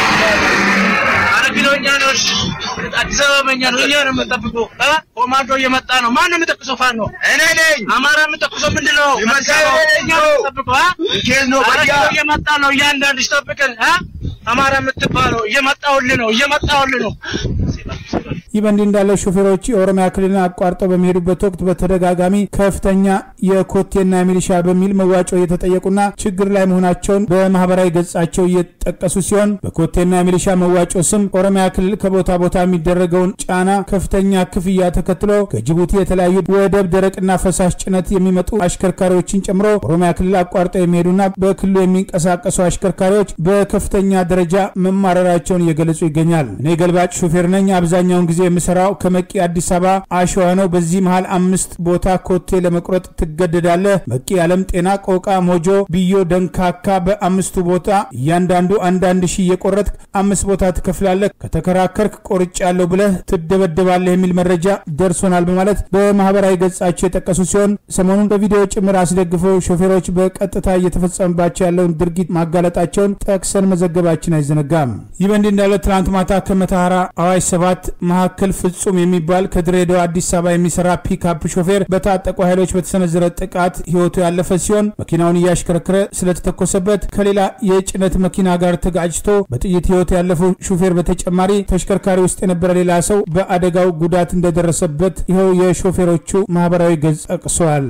አረ ኪሎኛ ነው። እሺ አዲስ አበባ የኛ ነው። እኛ ነው የምንጠብቀው። ኮማንዶ እየመጣ ነው። ማን ነው የምጠቅሰው? ፋኖ እኔ ነኝ። አማራ የምጠቅሰው ምንድን ነው? እኛ ነው የምንጠብቀው። አረ ኪሎ እየመጣ ነው። እያንዳንድሽ ጠብቀን። አማራ የምትባለው እየመጣሁልህ ነው። እየመጣሁልህ ነው። ይህ በእንዲህ እንዳለ ሾፌሮች የኦሮሚያ ክልልን አቋርጠው በሚሄዱበት ወቅት በተደጋጋሚ ከፍተኛ የኮቴና የሚሊሻ በሚል መዋጮ እየተጠየቁና ችግር ላይ መሆናቸውን በማህበራዊ ገጻቸው እየጠቀሱ ሲሆን በኮቴና የሚሊሻ መዋጮ ስም ኦሮሚያ ክልል ከቦታ ቦታ የሚደረገውን ጫና ከፍተኛ ክፍያ ተከትሎ ከጅቡቲ የተለያዩ ወደብ ደረቅና ፈሳሽ ጭነት የሚመጡ አሽከርካሪዎችን ጨምሮ ኦሮሚያ ክልል አቋርጠው የሚሄዱና በክልሉ የሚንቀሳቀሱ አሽከርካሪዎች በከፍተኛ ደረጃ መማረራቸውን እየገለጹ ይገኛል። እኔ ገልባጭ ሾፌር ነኝ። አብዛኛውን ጊዜ የምሰራው ከመቂ አዲስ አበባ አሸዋ ነው። በዚህ መሃል አምስት ቦታ ኮቴ ለመቁረጥ ትገደዳለህ። መቂ፣ ዓለም ጤና፣ ቆቃ፣ ሞጆ፣ ብዮ፣ ደንካካ በአምስቱ ቦታ እያንዳንዱ አንዳንድ ሺህ እየቆረጥ አምስት ቦታ ትከፍላለህ። ከተከራከርክ ቆርጭ ያለው ብለህ ትደበደባለህ የሚል መረጃ ደርሶናል በማለት በማህበራዊ ገጻቸው የጠቀሱ ሲሆን ሰሞኑን በቪዲዮ ጭምር አስደግፈው ሾፌሮች በቀጥታ እየተፈጸመባቸው ያለውን ድርጊት ማጋለጣቸውን ጠቅሰን መዘገባችን አይዘነጋም። ይህ በእንዲህ እንዳለ ትናንት ማታ ከመተሐራ አዋሽ ሰባት መካከል ፍጹም የሚባል ከድሬዳዋ አዲስ አበባ የሚሰራ ፒክአፕ ሾፌር በታጠቁ ኃይሎች በተሰነዘረ ጥቃት ህይወቱ ያለፈ ሲሆን መኪናውን እያሽከረከረ ስለተተኮሰበት ከሌላ የጭነት መኪና ጋር ተጋጭቶ በጥይት ህይወቱ ያለፈው ሹፌር በተጨማሪ ተሽከርካሪ ውስጥ የነበረ ሌላ ሰው በአደጋው ጉዳት እንደደረሰበት ይኸው የሾፌሮቹ ማህበራዊ ገጽ ጠቅሷል።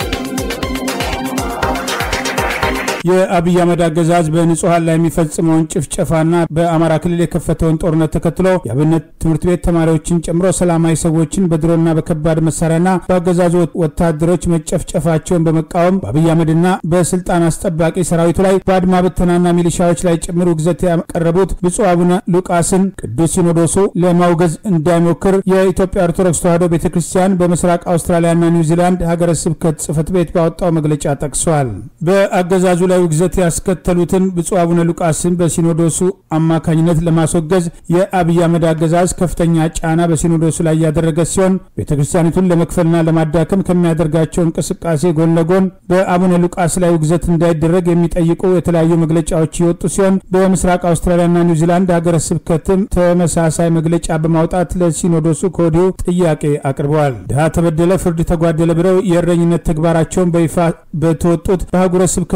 የአብይ አህመድ አገዛዝ በንጹሐን ላይ የሚፈጽመውን ጭፍጨፋና በአማራ ክልል የከፈተውን ጦርነት ተከትሎ የአብነት ትምህርት ቤት ተማሪዎችን ጨምሮ ሰላማዊ ሰዎችን በድሮና በከባድ መሳሪያና በአገዛዙ ወታደሮች መጨፍጨፋቸውን በመቃወም በአብይ አህመድና በስልጣን አስጠባቂ ሰራዊቱ ላይ በአድማ ብተናና ሚሊሻዎች ላይ ጭምር ውግዘት ያቀረቡት ብፁዕ አቡነ ሉቃስን ቅዱስ ሲኖዶሱ ለማውገዝ እንዳይሞክር የኢትዮጵያ ኦርቶዶክስ ተዋሕዶ ቤተ ክርስቲያን በምስራቅ አውስትራሊያና ኒውዚላንድ ሀገረ ስብከት ጽሕፈት ቤት ባወጣው መግለጫ ጠቅሷል። በአገዛዙ ላይ ውግዘት ያስከተሉትን ብፁዕ አቡነ ሉቃስን በሲኖዶሱ አማካኝነት ለማስወገዝ የአብይ አህመድ አገዛዝ ከፍተኛ ጫና በሲኖዶሱ ላይ ያደረገ ሲሆን ቤተ ክርስቲያኒቱን ለመክፈልና ለማዳከም ከሚያደርጋቸው እንቅስቃሴ ጎን ለጎን በአቡነ ሉቃስ ላይ ውግዘት እንዳይደረግ የሚጠይቁ የተለያዩ መግለጫዎች የወጡ ሲሆን በምስራቅ አውስትራሊያና ኒውዚላንድ ሀገረ ስብከትም ተመሳሳይ መግለጫ በማውጣት ለሲኖዶሱ ከወዲሁ ጥያቄ አቅርበዋል። ድሃ ተበደለ፣ ፍርድ ተጓደለ ብለው የእረኝነት ተግባራቸውን በይፋ በተወጡት በአህጉረ ስብከታችን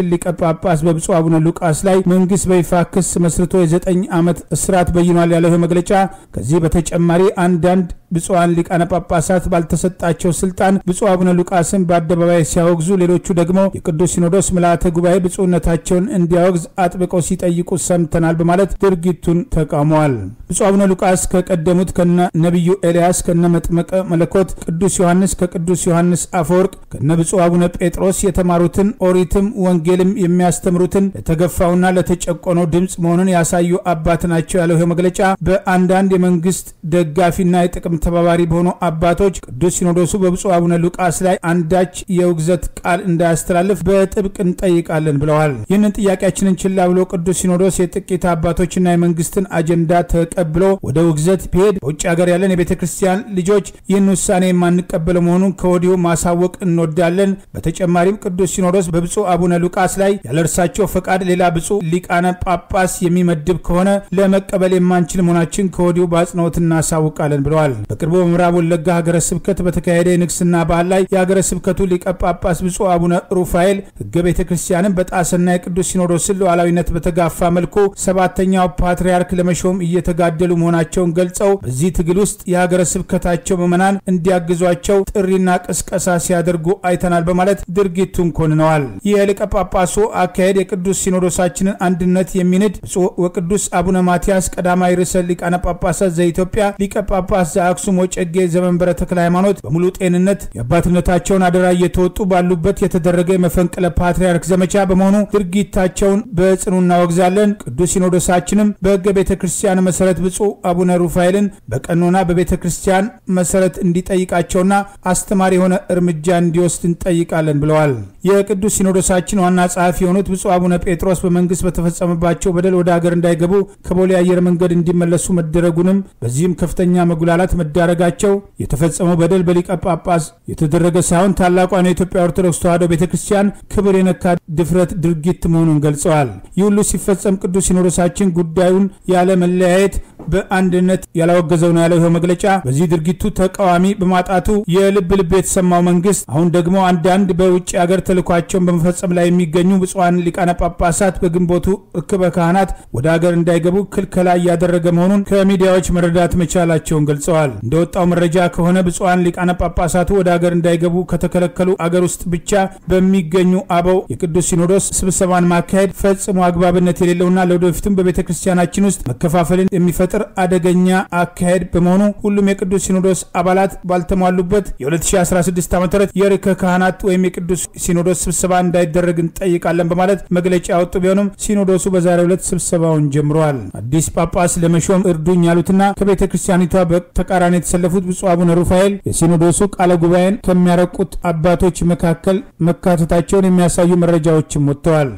ሊቀ ጳጳስ በብፁዕ አቡነ ሉቃስ ላይ መንግስት በይፋ ክስ መስርቶ የዘጠኝ ዓመት እስራት በይኗል ያለው ይህ መግለጫ ከዚህ በተጨማሪ አንዳንድ ብፁዓን ሊቃነ ጳጳሳት ባልተሰጣቸው ስልጣን ብፁዕ አቡነ ሉቃስን በአደባባይ ሲያወግዙ፣ ሌሎቹ ደግሞ የቅዱስ ሲኖዶስ ምልአተ ጉባኤ ብፁዕነታቸውን እንዲያወግዝ አጥብቀው ሲጠይቁ ሰምተናል በማለት ድርጊቱን ተቃውመዋል። ብፁዕ አቡነ ሉቃስ ከቀደሙት ከነ ነቢዩ ኤልያስ ከነ መጥመቀ መለኮት ቅዱስ ዮሐንስ ከቅዱስ ዮሐንስ አፈወርቅ ከነ ብፁዕ አቡነ ጴጥሮስ የተማሩትን ኦሪትም ወንጌልም የሚያስተምሩትን ለተገፋውና ለተጨቆነው ድምፅ መሆኑን ያሳዩ አባት ናቸው ያለው ይህ መግለጫ በአንዳንድ የመንግስት ደጋፊና የጥቅም ተባባሪ በሆኑ አባቶች ቅዱስ ሲኖዶሱ በብፁዕ አቡነ ሉቃስ ላይ አንዳች የውግዘት ቃል እንዳያስተላልፍ በጥብቅ እንጠይቃለን ብለዋል። ይህንን ጥያቄያችንን ችላ ብሎ ቅዱስ ሲኖዶስ የጥቂት አባቶችና የመንግስትን አጀንዳ ተቀብሎ ወደ ውግዘት ቢሄድ በውጭ ሀገር ያለን የቤተ ክርስቲያን ልጆች ይህን ውሳኔ የማንቀበለው መሆኑን ከወዲሁ ማሳወቅ እንወዳለን። በተጨማሪም ቅዱስ ሲኖዶስ በብፁዕ አቡነ ሉቃስ ላይ ያለ እርሳቸው ፈቃድ ሌላ ብፁዕ ሊቃነ ጳጳስ የሚመድብ ከሆነ ለመቀበል የማንችል መሆናችን ከወዲሁ በአጽንኦት እናሳውቃለን ብለዋል። በቅርቡ በምዕራብ ወለጋ ሀገረ ስብከት በተካሄደ የንግስና በዓል ላይ የሀገረ ስብከቱ ሊቀ ጳጳስ ብፁዕ አቡነ ሩፋኤል ህገ ቤተ ክርስቲያንን በጣሰና የቅዱስ ሲኖዶስን ሉዓላዊነት በተጋፋ መልኩ ሰባተኛው ፓትርያርክ ለመሾም እየተጋደሉ መሆናቸውን ገልጸው በዚህ ትግል ውስጥ የሀገረ ስብከታቸው ምዕመናን እንዲያግዟቸው ጥሪና ቅስቀሳ ሲያደርጉ አይተናል በማለት ድርጊቱን ኮንነዋል። ይህ የሊቀ ጳጳሱ አካሄድ የቅዱስ ሲኖዶሳችንን አንድነት የሚንድ ብፁዕ ወቅዱስ አቡነ ማትያስ ቀዳማዊ ርዕሰ ሊቃነ ጳጳሳት ዘኢትዮጵያ ሊቀ ጳጳስ ዘአክሱም ወጨጌ ዘመንበረ ተክለ ሃይማኖት በሙሉ ጤንነት የአባትነታቸውን አደራ እየተወጡ ባሉበት የተደረገ የመፈንቅለ ፓትርያርክ ዘመቻ በመሆኑ ድርጊታቸውን በጽኑ እናወግዛለን። ቅዱስ ሲኖዶሳችንም በሕገ ቤተ ክርስቲያን መሰረት ብፁዕ አቡነ ሩፋኤልን በቀኖና በቤተ ክርስቲያን መሰረት እንዲጠይቃቸውና አስተማሪ የሆነ እርምጃ እንዲወስድ እንጠይቃለን ብለዋል። የቅዱስ ሲኖዶሳችን ዋና ጸሐፊ የሆኑት ብፁዕ አቡነ ጴጥሮስ በመንግስት በተፈጸመባቸው በደል ወደ ሀገር እንዳይገቡ ከቦሌ አየር መንገድ እንዲመለሱ መደረጉንም በዚህም ከፍተኛ መጉላላት መዳረጋቸው የተፈጸመው በደል በሊቀ ጳጳስ የተደረገ ሳይሆን ታላቋን የኢትዮጵያ ኦርቶዶክስ ተዋሕዶ ቤተ ክርስቲያን ክብር የነካ ድፍረት ድርጊት መሆኑን ገልጸዋል። ይህ ሁሉ ሲፈጸም ቅዱስ ሲኖዶሳችን ጉዳዩን ያለ መለያየት በአንድነት ያላወገዘው ነው ያለው ይኸው መግለጫ በዚህ ድርጊቱ ተቃዋሚ በማጣቱ የልብ ልብ የተሰማው መንግስት አሁን ደግሞ አንዳንድ በውጭ ሀገር ተልኳቸውን በመፈጸም ላይ የሚገኙ ብፁዓን ሊቃነ ጳጳሳት በግንቦቱ እክበ ካህናት ወደ ሀገር እንዳይገቡ ክልከላ እያደረገ መሆኑን ከሚዲያዎች መረዳት መቻላቸውን ገልጸዋል። እንደወጣው መረጃ ከሆነ ብፁዓን ሊቃነ ጳጳሳቱ ወደ ሀገር እንዳይገቡ ከተከለከሉ አገር ውስጥ ብቻ በሚገኙ አበው የቅዱስ ሲኖዶስ ስብሰባን ማካሄድ ፈጽሞ አግባብነት የሌለውና ለወደፊትም በቤተ ክርስቲያናችን ውስጥ መከፋፈልን የሚፈጥር አደገኛ አካሄድ በመሆኑ ሁሉም የቅዱስ ሲኖዶስ አባላት ባልተሟሉበት የ2016 ዓ ም የርዕከ ካህናት ወይም የቅዱስ ሲኖዶስ ስብሰባ እንዳይደረግ እንጠይቃለን በማለት መግለጫ ያወጡ ቢሆንም ሲኖዶሱ በዛሬው ዕለት ስብሰባውን ጀምረዋል። አዲስ ጳጳስ ለመሾም እርዱኝ ያሉትና ከቤተ ክርስቲያኒቷ በተቃራኒ የተሰለፉት ብፁዕ አቡነ ሩፋኤል የሲኖዶሱ ቃለ ጉባኤን ከሚያረቁት አባቶች መካከል መካተታቸውን የሚያሳዩ መረጃዎችም ወጥተዋል።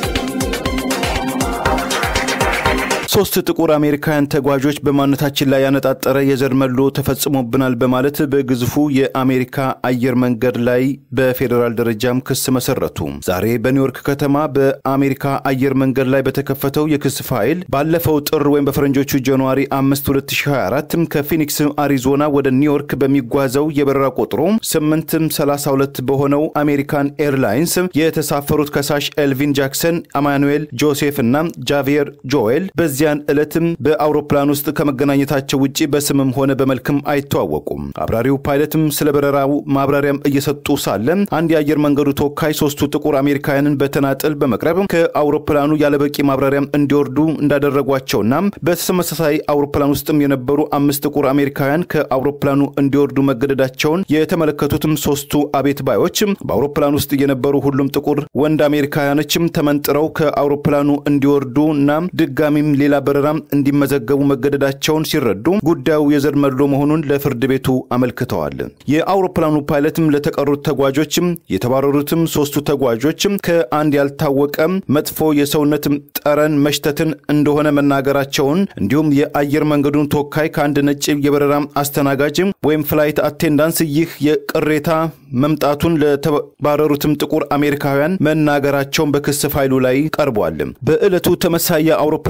ሶስት ጥቁር አሜሪካውያን ተጓዦች በማንነታችን ላይ ያነጣጠረ የዘር መድሎ ተፈጽሞብናል በማለት በግዙፉ የአሜሪካ አየር መንገድ ላይ በፌዴራል ደረጃም ክስ መሰረቱ። ዛሬ በኒውዮርክ ከተማ በአሜሪካ አየር መንገድ ላይ በተከፈተው የክስ ፋይል ባለፈው ጥር ወይም በፈረንጆቹ ጃንዋሪ 5 2024 ከፊኒክስ አሪዞና ወደ ኒውዮርክ በሚጓዘው የበረራ ቁጥሩ 832 በሆነው አሜሪካን ኤርላይንስ የተሳፈሩት ከሳሽ ኤልቪን ጃክሰን፣ አማኑኤል ጆሴፍ እና ጃቪየር ጆኤል በዚያን ዕለትም በአውሮፕላን ውስጥ ከመገናኘታቸው ውጭ በስምም ሆነ በመልክም አይተዋወቁም። አብራሪው ፓይለትም ስለ በረራው ማብራሪያም እየሰጡ ሳለ አንድ የአየር መንገዱ ተወካይ ሶስቱ ጥቁር አሜሪካውያንን በተናጥል በመቅረብ ከአውሮፕላኑ ያለበቂ ማብራሪያም እንዲወርዱ እንዳደረጓቸውና በተመሳሳይ አውሮፕላን ውስጥም የነበሩ አምስት ጥቁር አሜሪካውያን ከአውሮፕላኑ እንዲወርዱ መገደዳቸውን የተመለከቱትም ሶስቱ አቤት ባዮች በአውሮፕላን ውስጥ የነበሩ ሁሉም ጥቁር ወንድ አሜሪካውያኖችም ተመንጥረው ከአውሮፕላኑ እንዲወርዱ እና ድጋሚም ሌላ በረራም እንዲመዘገቡ መገደዳቸውን ሲረዱ ጉዳዩ የዘር መድሎ መሆኑን ለፍርድ ቤቱ አመልክተዋል። የአውሮፕላኑ ፓይለትም ለተቀሩት ተጓዦችም የተባረሩትም ሶስቱ ተጓዦችም ከአንድ ያልታወቀ መጥፎ የሰውነት ጠረን መሽተትን እንደሆነ መናገራቸውን እንዲሁም የአየር መንገዱን ተወካይ ከአንድ ነጭ የበረራ አስተናጋጅ ወይም ፍላይት አቴንዳንስ ይህ የቅሬታ መምጣቱን ለተባረሩትም ጥቁር አሜሪካውያን መናገራቸውን በክስ ፋይሉ ላይ ቀርቧል። በዕለቱ ተመሳሳይ የአውሮፕላን በረራ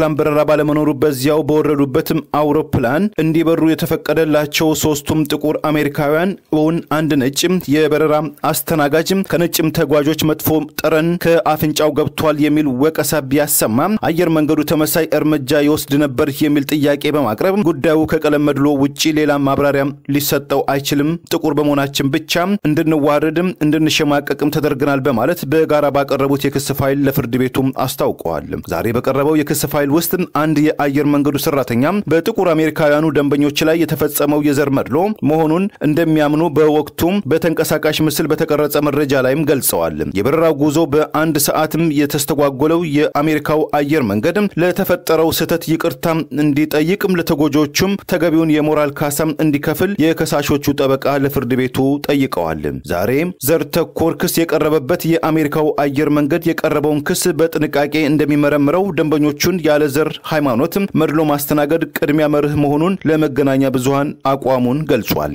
ባለመኖሩ በዚያው በወረዱበትም አውሮፕላን እንዲበሩ የተፈቀደላቸው ሶስቱም ጥቁር አሜሪካውያን እውን አንድ ነጭ የበረራ አስተናጋጅም ከነጭም ተጓዦች መጥፎ ጠረን ከአፍንጫው ገብቷል የሚል ወቀሳ ቢያሰማም አየር መንገዱ ተመሳይ እርምጃ ይወስድ ነበር የሚል ጥያቄ በማቅረብ ጉዳዩ ከቀለም መድሎ ውጪ ሌላ ማብራሪያም ሊሰጠው አይችልም፣ ጥቁር በመሆናችን ብቻ እንድንዋረድም እንድንሸማቀቅም ተደርገናል በማለት በጋራ ባቀረቡት የክስ ፋይል ለፍርድ ቤቱም አስታውቀዋል። ዛሬ በቀረበው የክስ ፋይል ውስጥ አንድ የአየር መንገዱ ሰራተኛ በጥቁር አሜሪካውያኑ ደንበኞች ላይ የተፈጸመው የዘር መድሎ መሆኑን እንደሚያምኑ በወቅቱም በተንቀሳቃሽ ምስል በተቀረጸ መረጃ ላይም ገልጸዋል። የበረራው ጉዞ በአንድ ሰዓትም የተስተጓጎለው የአሜሪካው አየር መንገድ ለተፈጠረው ስህተት ይቅርታ እንዲጠይቅም ለተጎጆቹም ተገቢውን የሞራል ካሳም እንዲከፍል የከሳሾቹ ጠበቃ ለፍርድ ቤቱ ጠይቀዋል። ዛሬ ዘር ተኮር ክስ የቀረበበት የአሜሪካው አየር መንገድ የቀረበውን ክስ በጥንቃቄ እንደሚመረምረው ደንበኞቹን ያለ ዘር ሃይማኖት መድሎ ማስተናገድ ቅድሚያ መርህ መሆኑን ለመገናኛ ብዙሃን አቋሙን ገልጿል።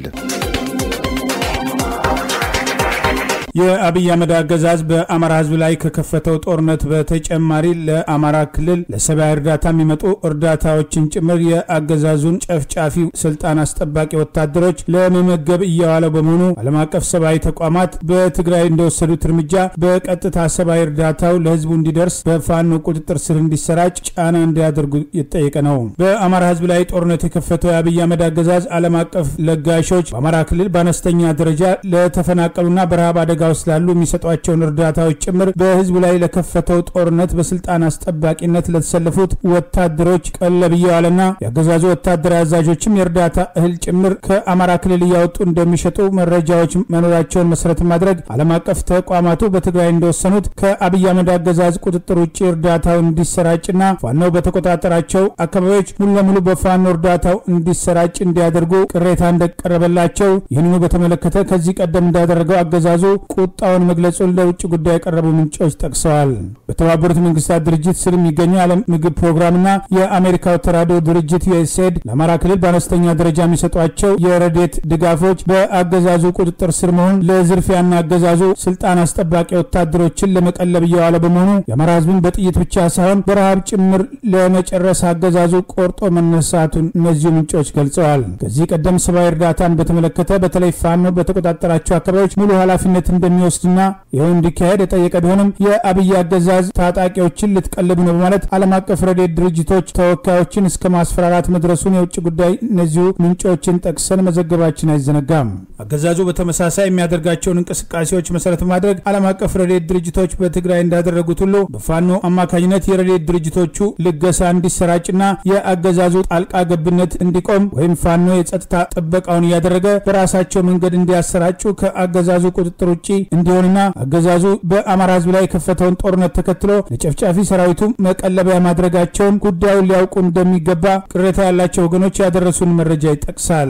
የአብይ አህመድ አገዛዝ በአማራ ሕዝብ ላይ ከከፈተው ጦርነት በተጨማሪ ለአማራ ክልል ለሰብአዊ እርዳታ የሚመጡ እርዳታዎችን ጭምር የአገዛዙን ጨፍጫፊ ስልጣን አስጠባቂ ወታደሮች ለመመገብ እየዋለው በመሆኑ ዓለም አቀፍ ሰብአዊ ተቋማት በትግራይ እንደወሰዱት እርምጃ በቀጥታ ሰብአዊ እርዳታው ለሕዝቡ እንዲደርስ በፋኖ ቁጥጥር ስር እንዲሰራጭ ጫና እንዲያደርጉ የተጠየቀ ነው። በአማራ ሕዝብ ላይ ጦርነት የከፈተው የአብይ አህመድ አገዛዝ ዓለም አቀፍ ለጋሾች በአማራ ክልል በአነስተኛ ደረጃ ለተፈናቀሉና በረሃብ አደጋ ውስጥ ላሉ የሚሰጧቸውን እርዳታዎች ጭምር በህዝቡ ላይ ለከፈተው ጦርነት በስልጣን አስጠባቂነት ለተሰለፉት ወታደሮች ቀለብ እየዋለና የአገዛዙ ወታደራዊ አዛዦችም የእርዳታ እህል ጭምር ከአማራ ክልል እያወጡ እንደሚሸጡ መረጃዎች መኖራቸውን መሰረት ማድረግ ዓለም አቀፍ ተቋማቱ በትግራይ እንደወሰኑት ከአብይ አህመድ አገዛዝ ቁጥጥር ውጭ እርዳታው እንዲሰራጭና ፋኖ በተቆጣጠራቸው አካባቢዎች ሙሉ ለሙሉ በፋኖ እርዳታው እንዲሰራጭ እንዲያደርጉ ቅሬታ እንደቀረበላቸው ይህንኑ በተመለከተ ከዚህ ቀደም እንዳደረገው አገዛዙ ቁጣውን መግለጹን ለውጭ ጉዳይ የቀረቡ ምንጮች ጠቅሰዋል። በተባበሩት መንግስታት ድርጅት ስር የሚገኘው የዓለም ምግብ ፕሮግራምና የአሜሪካው ተራድኦ ድርጅት ዩኤስኤድ ለአማራ ክልል በአነስተኛ ደረጃ የሚሰጧቸው የረዴት ድጋፎች በአገዛዙ ቁጥጥር ስር መሆን ለዝርፊያና አገዛዙ ስልጣን አስጠባቂ ወታደሮችን ለመቀለብ እየዋለ በመሆኑ የአማራ ህዝብን በጥይት ብቻ ሳይሆን በረሃብ ጭምር ለመጨረስ አገዛዙ ቆርጦ መነሳቱን እነዚሁ ምንጮች ገልጸዋል። ከዚህ ቀደም ሰብአዊ እርዳታን በተመለከተ በተለይ ፋኖ በተቆጣጠራቸው አካባቢዎች ሙሉ ኃላፊነት እንደሚወስድና ይኸው እንዲካሄድ የጠየቀ ቢሆንም የአብይ አገዛዝ ታጣቂዎችን ልትቀልብ ነው በማለት ዓለም አቀፍ ረድኤት ድርጅቶች ተወካዮችን እስከ ማስፈራራት መድረሱን የውጭ ጉዳይ እነዚሁ ምንጮችን ጠቅሰን መዘገባችን አይዘነጋም። አገዛዙ በተመሳሳይ የሚያደርጋቸውን እንቅስቃሴዎች መሰረት በማድረግ ዓለም አቀፍ ረድኤት ድርጅቶች በትግራይ እንዳደረጉት ሁሉ በፋኖ አማካኝነት የረድኤት ድርጅቶቹ ልገሳ እንዲሰራጭና የአገዛዙ ጣልቃ ገብነት እንዲቆም ወይም ፋኖ የጸጥታ ጥበቃውን እያደረገ በራሳቸው መንገድ እንዲያሰራጩ ከአገዛዙ ቁጥጥር ውጭ እንዲሆንና አገዛዙ በአማራ ህዝብ ላይ የከፈተውን ጦርነት ተከትሎ ለጨፍጫፊ ሰራዊቱ መቀለቢያ ማድረጋቸውን ጉዳዩን ሊያውቁ እንደሚገባ ቅሬታ ያላቸው ወገኖች ያደረሱን መረጃ ይጠቅሳል።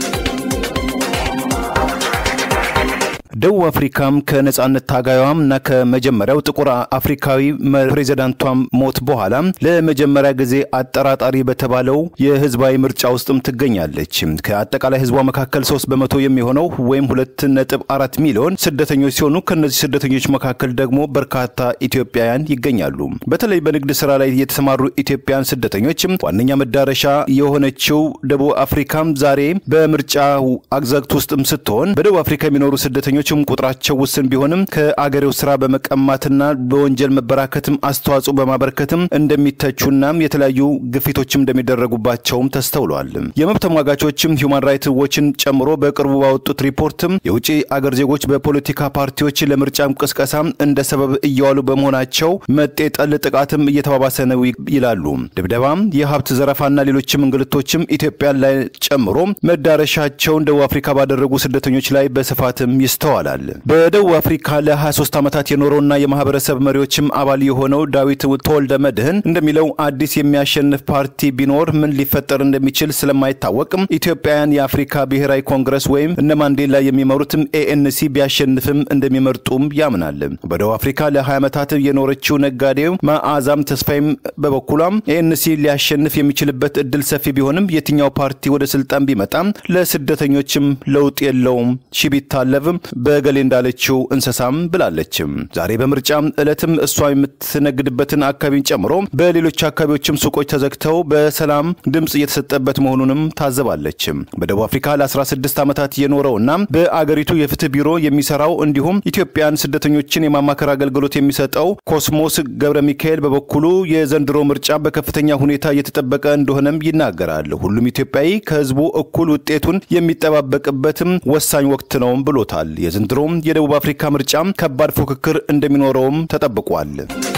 ደቡብ አፍሪካም ከነጻነት ታጋዩዋም እና ከመጀመሪያው ጥቁር አፍሪካዊ ፕሬዚዳንቷም ሞት በኋላ ለመጀመሪያ ጊዜ አጠራጣሪ በተባለው የህዝባዊ ምርጫ ውስጥም ትገኛለች። ከአጠቃላይ ህዝቧ መካከል ሶስት በመቶ የሚሆነው ወይም ሁለት ነጥብ አራት ሚሊዮን ስደተኞች ሲሆኑ ከእነዚህ ስደተኞች መካከል ደግሞ በርካታ ኢትዮጵያውያን ይገኛሉ። በተለይ በንግድ ስራ ላይ የተሰማሩ ኢትዮጵያውያን ስደተኞች ዋነኛ መዳረሻ የሆነችው ደቡብ አፍሪካም ዛሬ በምርጫ አግዛግት ውስጥም ስትሆን በደቡብ አፍሪካ የሚኖሩ ስደተኞች ቁጥራቸው ውስን ቢሆንም ከአገሬው ስራ በመቀማትና በወንጀል መበራከትም አስተዋጽኦ በማበረከትም እንደሚተቹናም የተለያዩ ግፊቶችም እንደሚደረጉባቸውም ተስተውሏል። የመብት ተሟጋቾችም ሂውማን ራይትስ ዎችን ጨምሮ በቅርቡ ባወጡት ሪፖርትም የውጭ አገር ዜጎች በፖለቲካ ፓርቲዎች ለምርጫም ቅስቀሳ እንደ ሰበብ እየዋሉ በመሆናቸው መጤጠል ጥቃትም እየተባባሰ ነው ይላሉ። ድብደባም፣ የሀብት ዘረፋና ሌሎችም እንግልቶችም ኢትዮጵያን ላይ ጨምሮ መዳረሻቸውን ደቡብ አፍሪካ ባደረጉ ስደተኞች ላይ በስፋትም ይስተዋላል። በደቡብ አፍሪካ ለ23 ዓመታት የኖረውና የማህበረሰብ መሪዎችም አባል የሆነው ዳዊት ተወልደ መድህን እንደሚለው አዲስ የሚያሸንፍ ፓርቲ ቢኖር ምን ሊፈጠር እንደሚችል ስለማይታወቅም ኢትዮጵያውያን የአፍሪካ ብሔራዊ ኮንግረስ ወይም እነ ማንዴላ የሚመሩትም ኤኤንሲ ቢያሸንፍም እንደሚመርጡም ያምናል። በደቡብ አፍሪካ ለ20 ዓመታት የኖረችው ነጋዴው መዓዛም ተስፋይም በበኩሏም ኤኤንሲ ሊያሸንፍ የሚችልበት እድል ሰፊ ቢሆንም የትኛው ፓርቲ ወደ ስልጣን ቢመጣም ለስደተኞችም ለውጥ የለውም ሺ ቢታለብም በገሌ እንዳለችው እንስሳም ብላለችም። ዛሬ በምርጫ ዕለትም እሷ የምትነግድበትን አካባቢን ጨምሮ በሌሎች አካባቢዎችም ሱቆች ተዘግተው በሰላም ድምፅ እየተሰጠበት መሆኑንም ታዘባለች። በደቡብ አፍሪካ ለ16 ዓመታት የኖረውና በአገሪቱ የፍትህ ቢሮ የሚሰራው እንዲሁም ኢትዮጵያን ስደተኞችን የማማከር አገልግሎት የሚሰጠው ኮስሞስ ገብረ ሚካኤል በበኩሉ የዘንድሮ ምርጫ በከፍተኛ ሁኔታ እየተጠበቀ እንደሆነም ይናገራል። ሁሉም ኢትዮጵያዊ ከህዝቡ እኩል ውጤቱን የሚጠባበቅበትም ወሳኝ ወቅት ነውም ብሎታል። የዘንድሮም የደቡብ አፍሪካ ምርጫ ከባድ ፉክክር እንደሚኖረውም ተጠብቋል።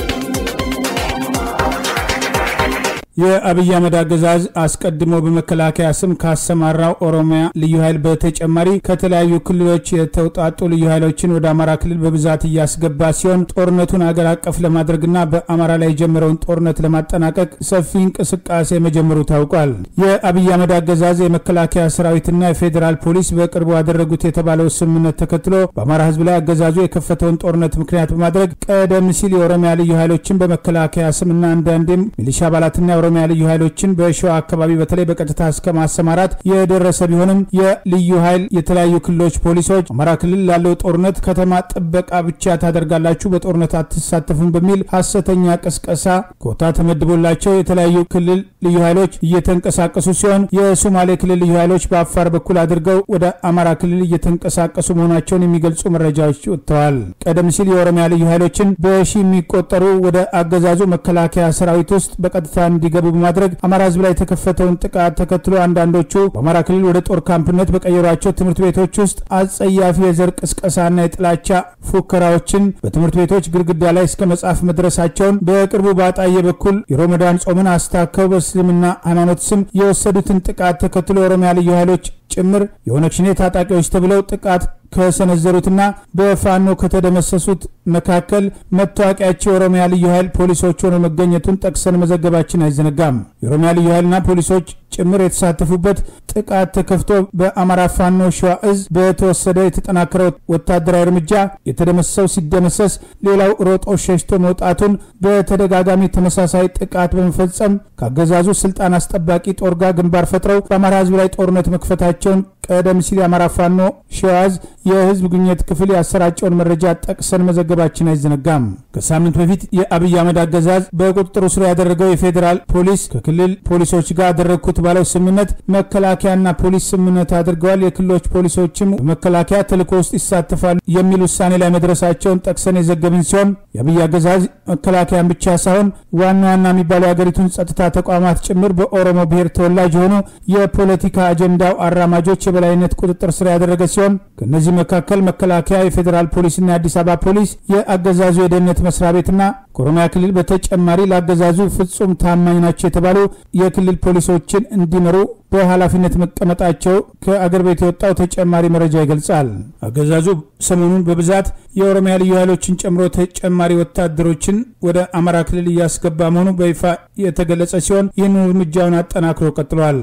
የአብይ አህመድ አገዛዝ አስቀድሞ በመከላከያ ስም ካሰማራው ኦሮሚያ ልዩ ኃይል በተጨማሪ ከተለያዩ ክልሎች የተውጣጡ ልዩ ኃይሎችን ወደ አማራ ክልል በብዛት እያስገባ ሲሆን ጦርነቱን አገር አቀፍ ለማድረግና በአማራ ላይ የጀመረውን ጦርነት ለማጠናቀቅ ሰፊ እንቅስቃሴ መጀመሩ ታውቋል። የአብይ አህመድ አገዛዝ የመከላከያ ሰራዊትና የፌዴራል ፖሊስ በቅርቡ ያደረጉት የተባለው ስምምነት ተከትሎ በአማራ ህዝብ ላይ አገዛዙ የከፈተውን ጦርነት ምክንያት በማድረግ ቀደም ሲል የኦሮሚያ ልዩ ኃይሎችን በመከላከያ ስምና አንዳንዴም ሚሊሻ አባላትና የኦሮሚያ ልዩ ኃይሎችን በሸዋ አካባቢ በተለይ በቀጥታ እስከ ማሰማራት የደረሰ ቢሆንም የልዩ ኃይል የተለያዩ ክልሎች ፖሊሶች አማራ ክልል ላለው ጦርነት ከተማ ጥበቃ ብቻ ታደርጋላችሁ፣ በጦርነት አትሳተፉም በሚል ሀሰተኛ ቅስቀሳ ኮታ ተመድቦላቸው የተለያዩ ክልል ልዩ ኃይሎች እየተንቀሳቀሱ ሲሆን የሶማሌ ክልል ልዩ ኃይሎች በአፋር በኩል አድርገው ወደ አማራ ክልል እየተንቀሳቀሱ መሆናቸውን የሚገልጹ መረጃዎች ወጥተዋል። ቀደም ሲል የኦሮሚያ ልዩ ኃይሎችን በሺ የሚቆጠሩ ወደ አገዛዙ መከላከያ ሰራዊት ውስጥ በቀጥታ እንዲገቡ በማድረግ አማራ ህዝብ ላይ የተከፈተውን ጥቃት ተከትሎ አንዳንዶቹ በአማራ ክልል ወደ ጦር ካምፕነት በቀየሯቸው ትምህርት ቤቶች ውስጥ አጸያፊ የዘር ቅስቀሳና የጥላቻ ፉከራዎችን በትምህርት ቤቶች ግድግዳ ላይ እስከ መጻፍ መድረሳቸውን በቅርቡ በአጣዬ በኩል የሮመዳን ጾምን አስታከው በእስልምና ሃይማኖት ስም የወሰዱትን ጥቃት ተከትሎ የኦሮሚያ ልዩ ኃይሎች ጭምር የኦነግ ሸኔ ታጣቂዎች ተብለው ጥቃት ከሰነዘሩትና በፋኖ ከተደመሰሱት መካከል መታወቂያቸው የኦሮሚያ ልዩ ኃይል ፖሊሶች ሆነው መገኘቱን ጠቅሰን መዘገባችን አይዘነጋም። የኦሮሚያ ልዩ ኃይልና ፖሊሶች ጭምር የተሳተፉበት ጥቃት ተከፍቶ በአማራ ፋኖ ሸዋ እዝ በተወሰደ የተጠናከረው ወታደራዊ እርምጃ የተደመሰሰው ሲደመሰስ፣ ሌላው ሮጦ ሸሽቶ መውጣቱን በተደጋጋሚ ተመሳሳይ ጥቃት በመፈጸም ከአገዛዙ ስልጣን አስጠባቂ ጦር ጋር ግንባር ፈጥረው በአማራ ህዝብ ላይ ጦርነት መክፈታቸውን ቀደም ሲል የአማራ ፋኖ ሸዋ እዝ የህዝብ ግንኙነት ክፍል ያሰራጨውን መረጃ ጠቅሰን መዘገባችን አይዘነጋም። ከሳምንት በፊት የአብይ አህመድ አገዛዝ በቁጥጥሩ ስር ያደረገው የፌዴራል ፖሊስ ከክልል ፖሊሶች ጋር ያደረግኩት ባለው ስምምነት መከላከያና ፖሊስ ስምምነት አድርገዋል፣ የክልሎች ፖሊሶችም በመከላከያ ተልዕኮ ውስጥ ይሳተፋሉ የሚል ውሳኔ ላይ መድረሳቸውን ጠቅሰን የዘገብን ሲሆን የአብይ አገዛዝ መከላከያን ብቻ ሳይሆን ዋና ዋና የሚባሉ የሀገሪቱን ጸጥታ ተቋማት ጭምር በኦሮሞ ብሔር ተወላጅ የሆኑ የፖለቲካ አጀንዳው አራማጆች የበላይነት ቁጥጥር ስር ያደረገ ሲሆን ከእነዚህ መካከል መከላከያ፣ የፌዴራል ፖሊስና የአዲስ አበባ ፖሊስ፣ የአገዛዙ የደህንነት መስሪያ ቤትና ከኦሮሚያ ክልል በተጨማሪ ለአገዛዙ ፍጹም ታማኝ ናቸው የተባሉ የክልል ፖሊሶችን እንዲመሩ በኃላፊነት መቀመጣቸው ከአገር ቤት የወጣው ተጨማሪ መረጃ ይገልጻል። አገዛዙ ሰሞኑን በብዛት የኦሮሚያ ልዩ ኃይሎችን ጨምሮ ተጨማሪ ወታደሮችን ወደ አማራ ክልል እያስገባ መሆኑ በይፋ የተገለጸ ሲሆን ይህን እርምጃውን አጠናክሮ ቀጥሏል።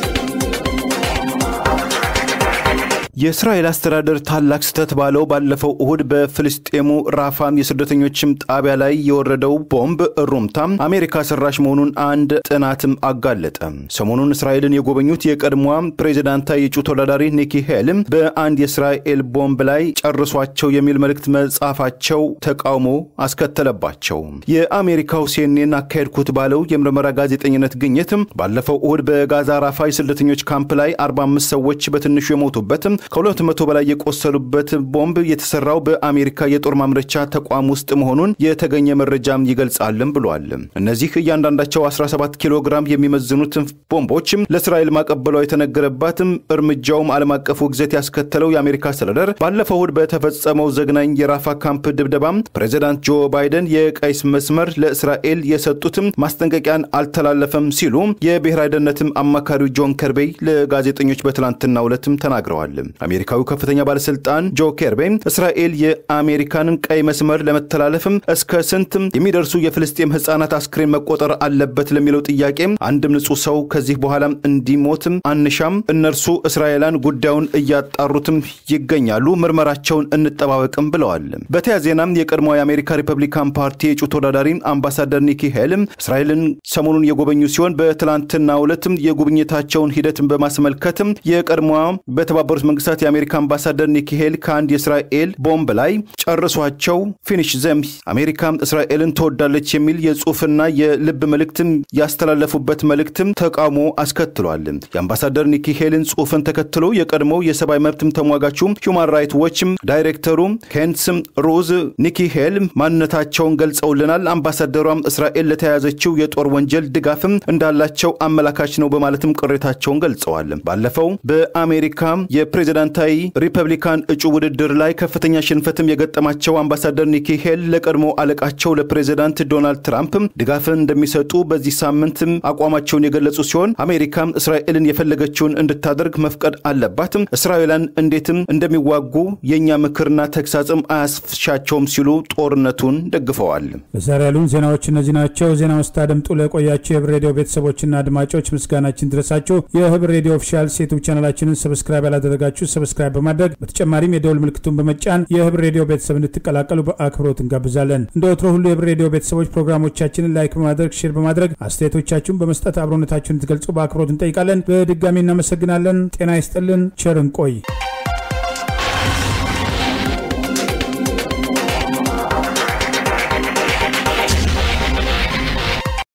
የእስራኤል አስተዳደር ታላቅ ስህተት ባለው ባለፈው እሁድ በፍልስጤሙ ራፋም የስደተኞችም ጣቢያ ላይ የወረደው ቦምብ ሩምታ አሜሪካ ሰራሽ መሆኑን አንድ ጥናትም አጋለጠ። ሰሞኑን እስራኤልን የጎበኙት የቀድሞዋ ፕሬዚዳንታዊ የእጩ ተወዳዳሪ ኒኪ ሄልም በአንድ የእስራኤል ቦምብ ላይ ጨርሷቸው የሚል መልእክት መጻፋቸው ተቃውሞ አስከተለባቸው። የአሜሪካው ሲኤንኤን አካሄድኩት ባለው የምርመራ ጋዜጠኝነት ግኝትም ባለፈው እሁድ በጋዛ ራፋ የስደተኞች ካምፕ ላይ 45 ሰዎች በትንሹ የሞቱበትም ከሁለት መቶ በላይ የቆሰሉበት ቦምብ የተሰራው በአሜሪካ የጦር ማምረቻ ተቋም ውስጥ መሆኑን የተገኘ መረጃም ይገልጻልም ብሏል። እነዚህ እያንዳንዳቸው 17 ኪሎ ግራም የሚመዝኑት ቦምቦች ለእስራኤል ማቀበሏ የተነገረባትም እርምጃውም ዓለም አቀፉ ግዘት ያስከተለው የአሜሪካ አስተዳደር ባለፈው እሁድ በተፈጸመው ዘግናኝ የራፋ ካምፕ ድብደባም ፕሬዚዳንት ጆ ባይደን የቀይ መስመር ለእስራኤል የሰጡትም ማስጠንቀቂያን አልተላለፈም ሲሉ የብሔራዊ ደህንነትም አማካሪው ጆን ከርቤይ ለጋዜጠኞች በትላንትናው ዕለትም ተናግረዋል። አሜሪካዊው ከፍተኛ ባለስልጣን ጆ ኬርቤ እስራኤል የአሜሪካንን ቀይ መስመር ለመተላለፍም እስከ ስንት የሚደርሱ የፍልስጤም ህጻናት አስክሬን መቆጠር አለበት ለሚለው ጥያቄ አንድም ንጹህ ሰው ከዚህ በኋላም እንዲሞትም አንሻም፣ እነርሱ እስራኤላን ጉዳዩን እያጣሩትም ይገኛሉ፣ ምርመራቸውን እንጠባበቅም ብለዋል። በተያያዘ ዜናም የቀድሞው የአሜሪካ ሪፐብሊካን ፓርቲ የእጩ ተወዳዳሪ አምባሳደር ኒኪ ሄልም እስራኤልን ሰሞኑን የጎበኙ ሲሆን በትላንትናው ዕለትም የጉብኝታቸውን ሂደትን በማስመልከትም የቀድሞዋ በተባበሩት መንግስታት መንግስታት የአሜሪካ አምባሳደር ኒኪ ሄል ከአንድ የእስራኤል ቦምብ ላይ ጨርሷቸው ፊኒሽ ዘም አሜሪካ እስራኤልን ትወዳለች የሚል የጽሁፍና የልብ መልእክትም ያስተላለፉበት መልእክትም ተቃውሞ አስከትሏል። የአምባሳደር ኒኪ ሄልን ጽሁፍን ተከትሎ የቀድሞው የሰብአዊ መብትም ተሟጋቹ ሁማን ራይት ዎችም ዳይሬክተሩ ኬንትስ ሮዝ ኒኪ ሄል ማንነታቸውን ገልጸውልናል። አምባሳደሯም እስራኤል ለተያያዘችው የጦር ወንጀል ድጋፍም እንዳላቸው አመላካች ነው በማለትም ቅሬታቸውን ገልጸዋል። ባለፈው በአሜሪካ የፕሬዚዳንታዊ ሪፐብሊካን እጩ ውድድር ላይ ከፍተኛ ሽንፈትም የገጠማቸው አምባሳደር ኒኪ ሄል ለቀድሞ አለቃቸው ለፕሬዚዳንት ዶናልድ ትራምፕ ድጋፍን እንደሚሰጡ በዚህ ሳምንት አቋማቸውን የገለጹ ሲሆን አሜሪካ እስራኤልን የፈለገችውን እንድታደርግ መፍቀድ አለባት፣ እስራኤላን እንዴትም እንደሚዋጉ የእኛ ምክርና ተግሳጽም አያስሻቸውም ሲሉ ጦርነቱን ደግፈዋል። በዛሬ ያሉን ዜናዎች እነዚህ ናቸው። ዜና ስታደምጡ ለቆያቸው የህብር ሬዲዮ ቤተሰቦችና አድማጮች ምስጋናችን ድረሳችሁ። የህብር ሬዲዮ ኦፊሻል ዩቱብ ቻናላችንን ሰብስክራይብ ያላደረጋችሁ ሰብስክራይብ በማድረግ በተጨማሪም የደውል ምልክቱን በመጫን የህብር ሬዲዮ ቤተሰብ እንድትቀላቀሉ በአክብሮት እንጋብዛለን። እንደ ወትሮ ሁሉ የህብር ሬዲዮ ቤተሰቦች ፕሮግራሞቻችንን ላይክ በማድረግ ሼር በማድረግ አስተያየቶቻችሁን በመስጠት አብሮነታችሁን እንድትገልጹ በአክብሮት እንጠይቃለን። በድጋሚ እናመሰግናለን። ጤና ይስጥልን። ቸር እንቆይ።